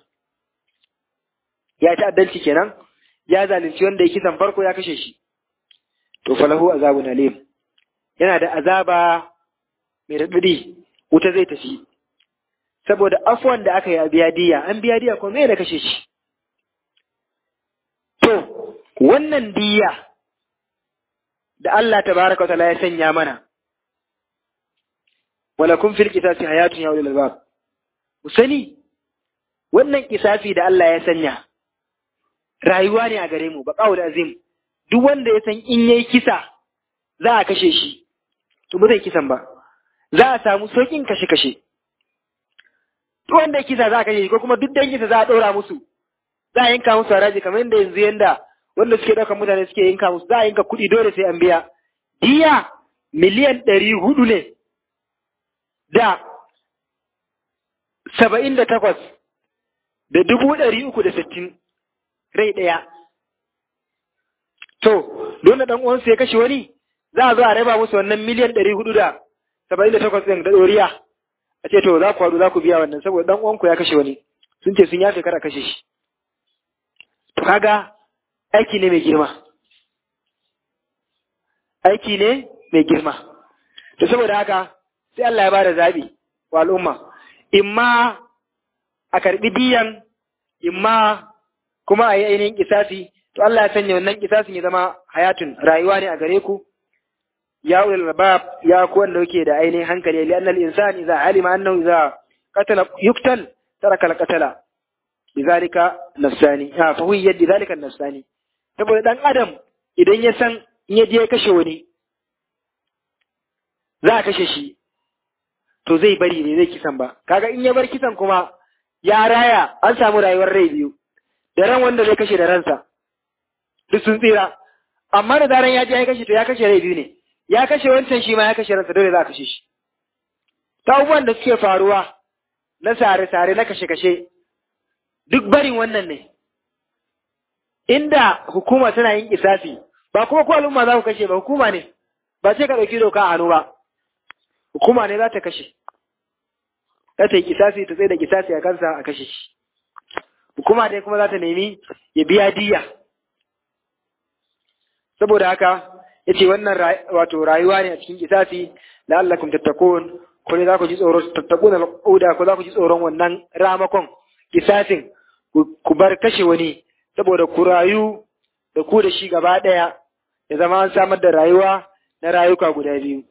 ya ta'addanci kenan ya zalunci wanda ya kisan farko ya kashe shi to falahu azabun alim yana da azaba mai raɗaɗi wuta zai tafi saboda afuwan da aka yi a biya diya an biya diya kuma me da kashe shi to wannan diya da Allah tabaraka wa ta'ala ya sanya mana wala kun fil qisasi hayatun ya ulul albab mu sani wannan kisafi da Allah ya sanya rayuwa ne a gare mu baqaul azim duk wanda ya san in yayi kisa za a kashe shi to ba zai kisan ba za a samu saukin kashe kashe duk wanda ya kisa za a kashe shi ko kuma duk danginsa za a ɗora musu za a yanka musu haraji kamar yadda yanzu yanda wanda suke ɗaukar mutane suke yanka musu za a yanka kuɗi dole sai an biya diya miliyan ɗari hudu ne da saba'in da takwas da dubu ɗari uku da sittin rai ɗaya. To, dole ɗan uwansu ya kashe wani, za a zo a raba musu wannan miliyan ɗari hudu da saba'in da takwas ɗin da ɗoriya. A ce to za ku haɗu za ku biya wannan saboda ɗan uwanku ya kashe wani. Sun ce sun yafe kara kashe shi. To kaga aiki ne mai girma. Aiki ne mai girma. To saboda haka sai Allah ya bada zaɓi wa al'umma. Imma a karɓi diyan, imma kuma a yi ainihin kisasi to Allah ya sanya wannan kisasin ya zama hayatun rayuwa ne a gare ku ya ulul albab ya ku wanda yake da ainihin hankali li annal insan idza alima annahu idza qatala yuqtal taraka al qatala lidhalika nafsani ha fa huwa yaddi dhalika nafsani saboda dan adam idan ya san in ya je ya kashe wani za a kashe shi to zai bari ne zai kisan ba kaga in ya bar kisan kuma ya raya an samu rayuwar rai biyu da ran wanda zai kashe da ransa duk sun tsira amma da zaran ya je ya kashe to ya kashe rai biyu ne ya kashe wancan shi ma ya kashe ransa dole za a kashe shi ta abubuwan da suke faruwa na sare-sare na kashe-kashe duk barin wannan ne inda hukuma tana yin kisasi ba kuma ko al'umma za ku kashe ba hukuma ne ba sai ka ɗauki doka a hannu ba hukuma ne za ta kashe za ta yi kisasi ta tsaye da kisasi a kansa a kashe shi hukuma dai kuma za ta nemi ya biya diya saboda haka ya ce wannan wato rayuwa ne a cikin kisasi la'allakum tattakun ko ne za ku ji tsoron tattakun al'uda ko za ku ji tsoron wannan ramakon kisasin ku bar kashe wani saboda ku rayu da ku da shi gaba ɗaya ya zama an samar da rayuwa na rayuka guda biyu.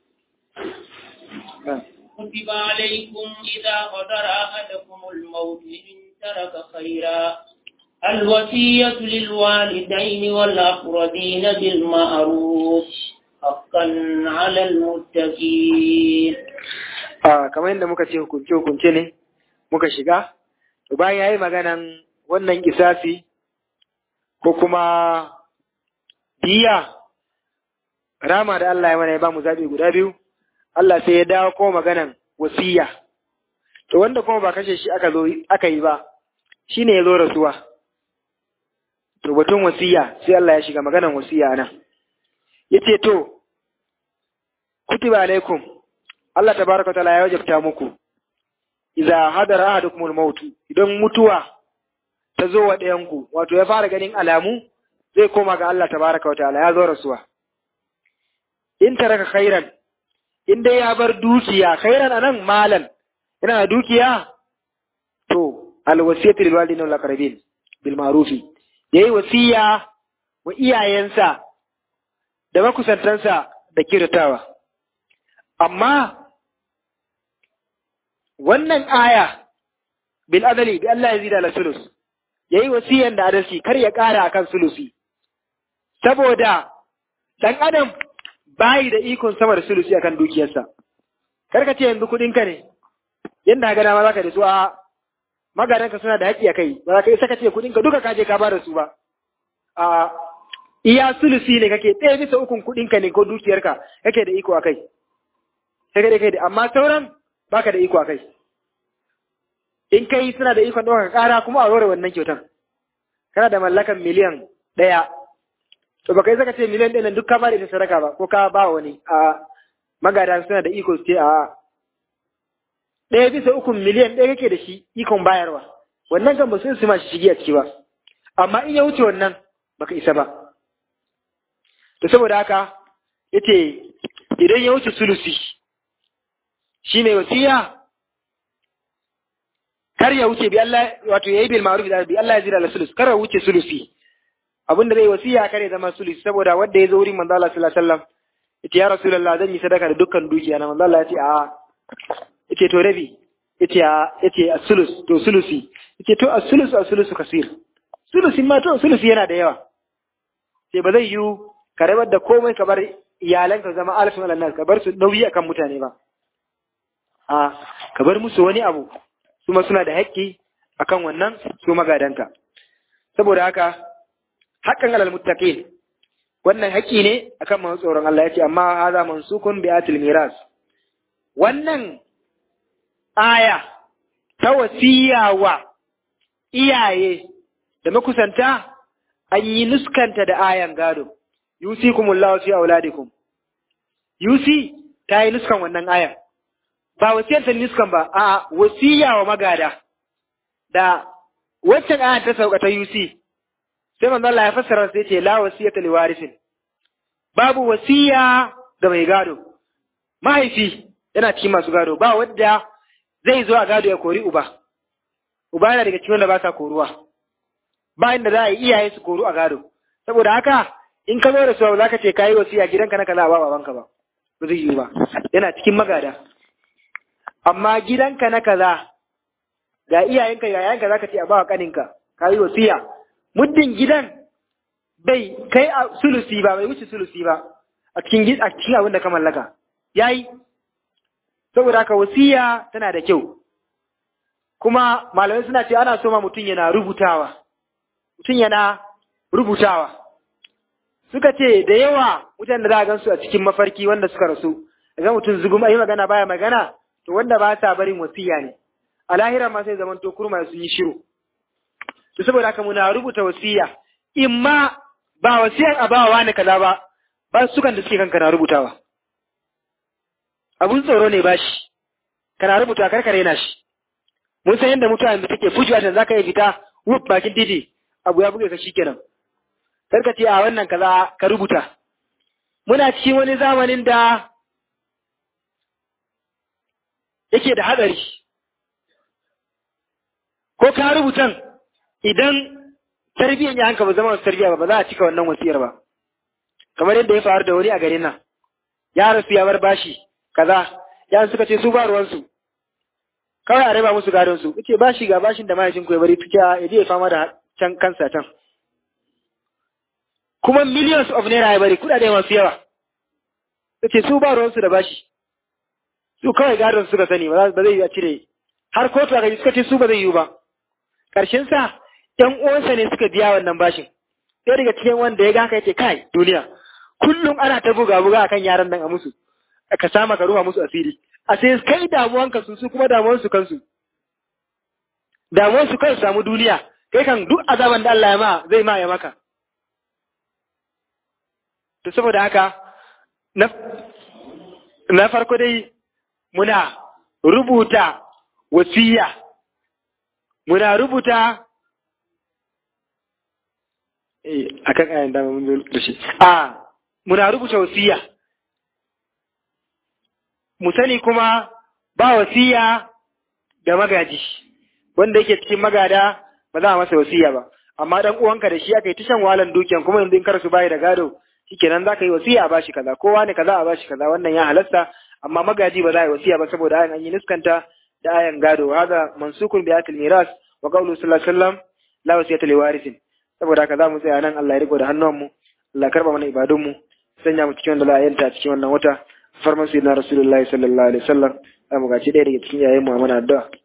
كتب عليكم إذا حضر أحدكم الموت إن ترك خيرا الوصية للوالدين والأقربين بالمعروف حقا على المتقين a kamar yadda muka ce hukunce hukunce ne muka shiga to bayan yayi maganan wannan kisasi ko kuma diya rama da Allah ya mana ya ba mu zabi guda biyu Allah sai ya dawo ko maganan wasiya to wanda kuma ba kashe shi aka zo aka yi ba shine ya zo rasuwa to batun wasiya sai Allah ya shiga maganan wasiya nan yace to kutiba alaikum Allah tabaraka taala ya wajabta muku idza hadara ahadukumul maut idan mutuwa ta zo wa ɗayan ku wato ya fara ganin alamu zai koma ga Allah tabaraka wa ta'ala ya zo rasuwa in taraka khairan in dai ya bar dukiya khairan anan malan yana da dukiya to alwasiyatu lil walidin wal aqrabin bil ma'rufi yayi wasiya wa iyayensa da makusantansa da kirtawa amma wannan aya bil adali bi Allah ya zida la sulus yayi wasiyan da adalci kar ya kara akan sulusi saboda dan adam bayi da ikon sama da sulusi akan dukiyarsa kar ka ce yanzu kudin ka ne yanda ga dama zaka da su a magadanka suna da haƙƙi a kai ba za ka isa ka ce kudin ka duka ka je ka ba da su ba a iya sulusi ne kake ɗaya bisa ukun kudin ka ne ko dukiyarka kake da iko a kai sai ka kai da amma sauran baka da iko a kai in kai suna da ikon ɗaukar ƙara kuma a rore wannan kyautan kana da mallakan miliyan ɗaya to baka yi saka ce miliyan ɗaya nan duk ka ba da ita sadaka ba ko ka ba wani a magada suna da iko su ce a ɗaya bisa ukun miliyan ɗaya kake da shi ikon bayarwa wannan kan ba su su ma shi shige a ciki ba amma in ya wuce wannan baka isa ba to saboda haka yace idan ya wuce sulusi shi mai wasiya kar ya wuce bi Allah wato yayi bil ma'ruf da bi Allah ya jira la sulus kar ya wuce sulusi abinda zai wasiya kar ya zama sulusi saboda wanda ya zo wurin manzo Allah sallallahu alaihi wasallam yace ya rasulullah zan yi sadaka da dukkan dukiya na manzo Allah ya ce a yace to rabi yace a yace as-sulus to sulusi yace to as-sulus as-sulus kasir sulusi ma to sulusi yana da yawa sai ba zai yiwu ka rabar da komai ka bar iyalanka zama alfin alannas ka bar su nauyi akan mutane ba a ka bar musu wani abu su ma suna da haƙƙi akan wannan su magadanka saboda haka haƙƙan alal muttaqin wannan haƙƙi ne akan masu tsoron Allah yace amma hadha mansukun bi atil miras wannan aya ta wasiya wa iyaye da makusanta an yi nuskanta da ayan gado yusikumullahu fi auladikum yusi ta yi nuskan wannan ayan ba wasiyar ta nuskan ba a wasiya wa magada da waccan ayan ta sauka ta yusi sai manzo Allah ya fassara sai ce la wasiyata li warisin babu wasiya ga mai gado mahaifi yana cikin masu gado ba wadda zai zo a gado ya kori uba uba yana daga cikin wanda ba sa koruwa ba inda za a yi iyaye su koru a gado saboda haka in ka zo da su za ka ce kayi wasiya gidanka na kaza ba babanka ba ba zai yi ba yana cikin magada amma gidanka na kaza ga iyayenka ga yayanka za ka ce a ba wa kaninka kayi wasiya muddin gidan bai kai a sulusi ba bai wuce sulusi ba a cikin a cikin abin da ka mallaka yayi saboda haka wasiya tana da kyau kuma malamai suna ce ana so ma mutum yana rubutawa mutum yana rubutawa suka ce da yawa mutane da za a gansu a cikin mafarki wanda suka rasu ga mutum zugum ayi magana baya magana to wanda ba sa barin wasiya ne a lahira ma sai zaman to kurma sun yi shiru to saboda haka muna rubuta wasiya imma ba wasiyan a bawa ne kaza ba ba sukan da suke kanka na rubutawa abun tsoro ne bashi kana rubuta karkare na shi mun san yadda mutane da take fujiwa ta zaka yi fita wuf bakin titi abu ya buge ka shikenan karka ce a wannan kaza ka rubuta muna cikin wani zamanin da yake da hatsari ko ka rubutan idan tarbiyyar ya hanka ba zama tarbiyya ba ba za a cika wannan wasiyar ba kamar yadda ya faru da wani a garin nan ya rasu ya bar bashi kaza ya suka ce su ba ruwansu kawai a raba musu gadon su kace bashi ga bashin da mahaifin ku ya bari tuka ya je ya fama da can kansa can kuma millions of naira ya bari kudade masu yawa kace su ba ruwansu da bashi su kawai gadon suka sani ba zai yi a cire har kotu aka yi suka ce su ba zai yi ba karshen sa ƴan uwansa ne suka biya wannan bashin sai daga cikin wanda ya ga haka yace kai duniya kullum ana ta buga buga akan yaran nan a musu ka sama ka ruwa musu asiri a sai kai damuwanka su su kuma damuwansu kansu damuwansu kai samu duniya kai kan duk azaban da Allah ya ma zai ma ya maka to saboda haka na na farko dai muna rubuta wasiya muna rubuta eh akan ayan da mun zo da shi a muna rubuta wasiya mu sani kuma ba wasiya da magaji wanda yake cikin magada ba za a masa wasiya ba amma dan uwanka da shi aka yi tashan walan dukiyan kuma yanzu in kar su bayi da gado shikenan za ka yi wasiya a bashi kaza kowa ne kaza a bashi kaza wannan ya halasta amma magaji ba za a yi wasiya ba saboda ayan an yi niskanta da ayan gado hada mansukun bi atil miras wa qawlu sallallahu alaihi wasallam la wasiyata li warithin saboda haka za mu tsaya nan Allah ya riko da hannuwanmu Allah karba mana ibadunmu sanya mu cikin wanda za a yanta cikin wannan wata farman sayyidina rasulullahi sallallahu alaihi wasallam za mu gaci ɗaya daga cikin yayin mu a mana addu'a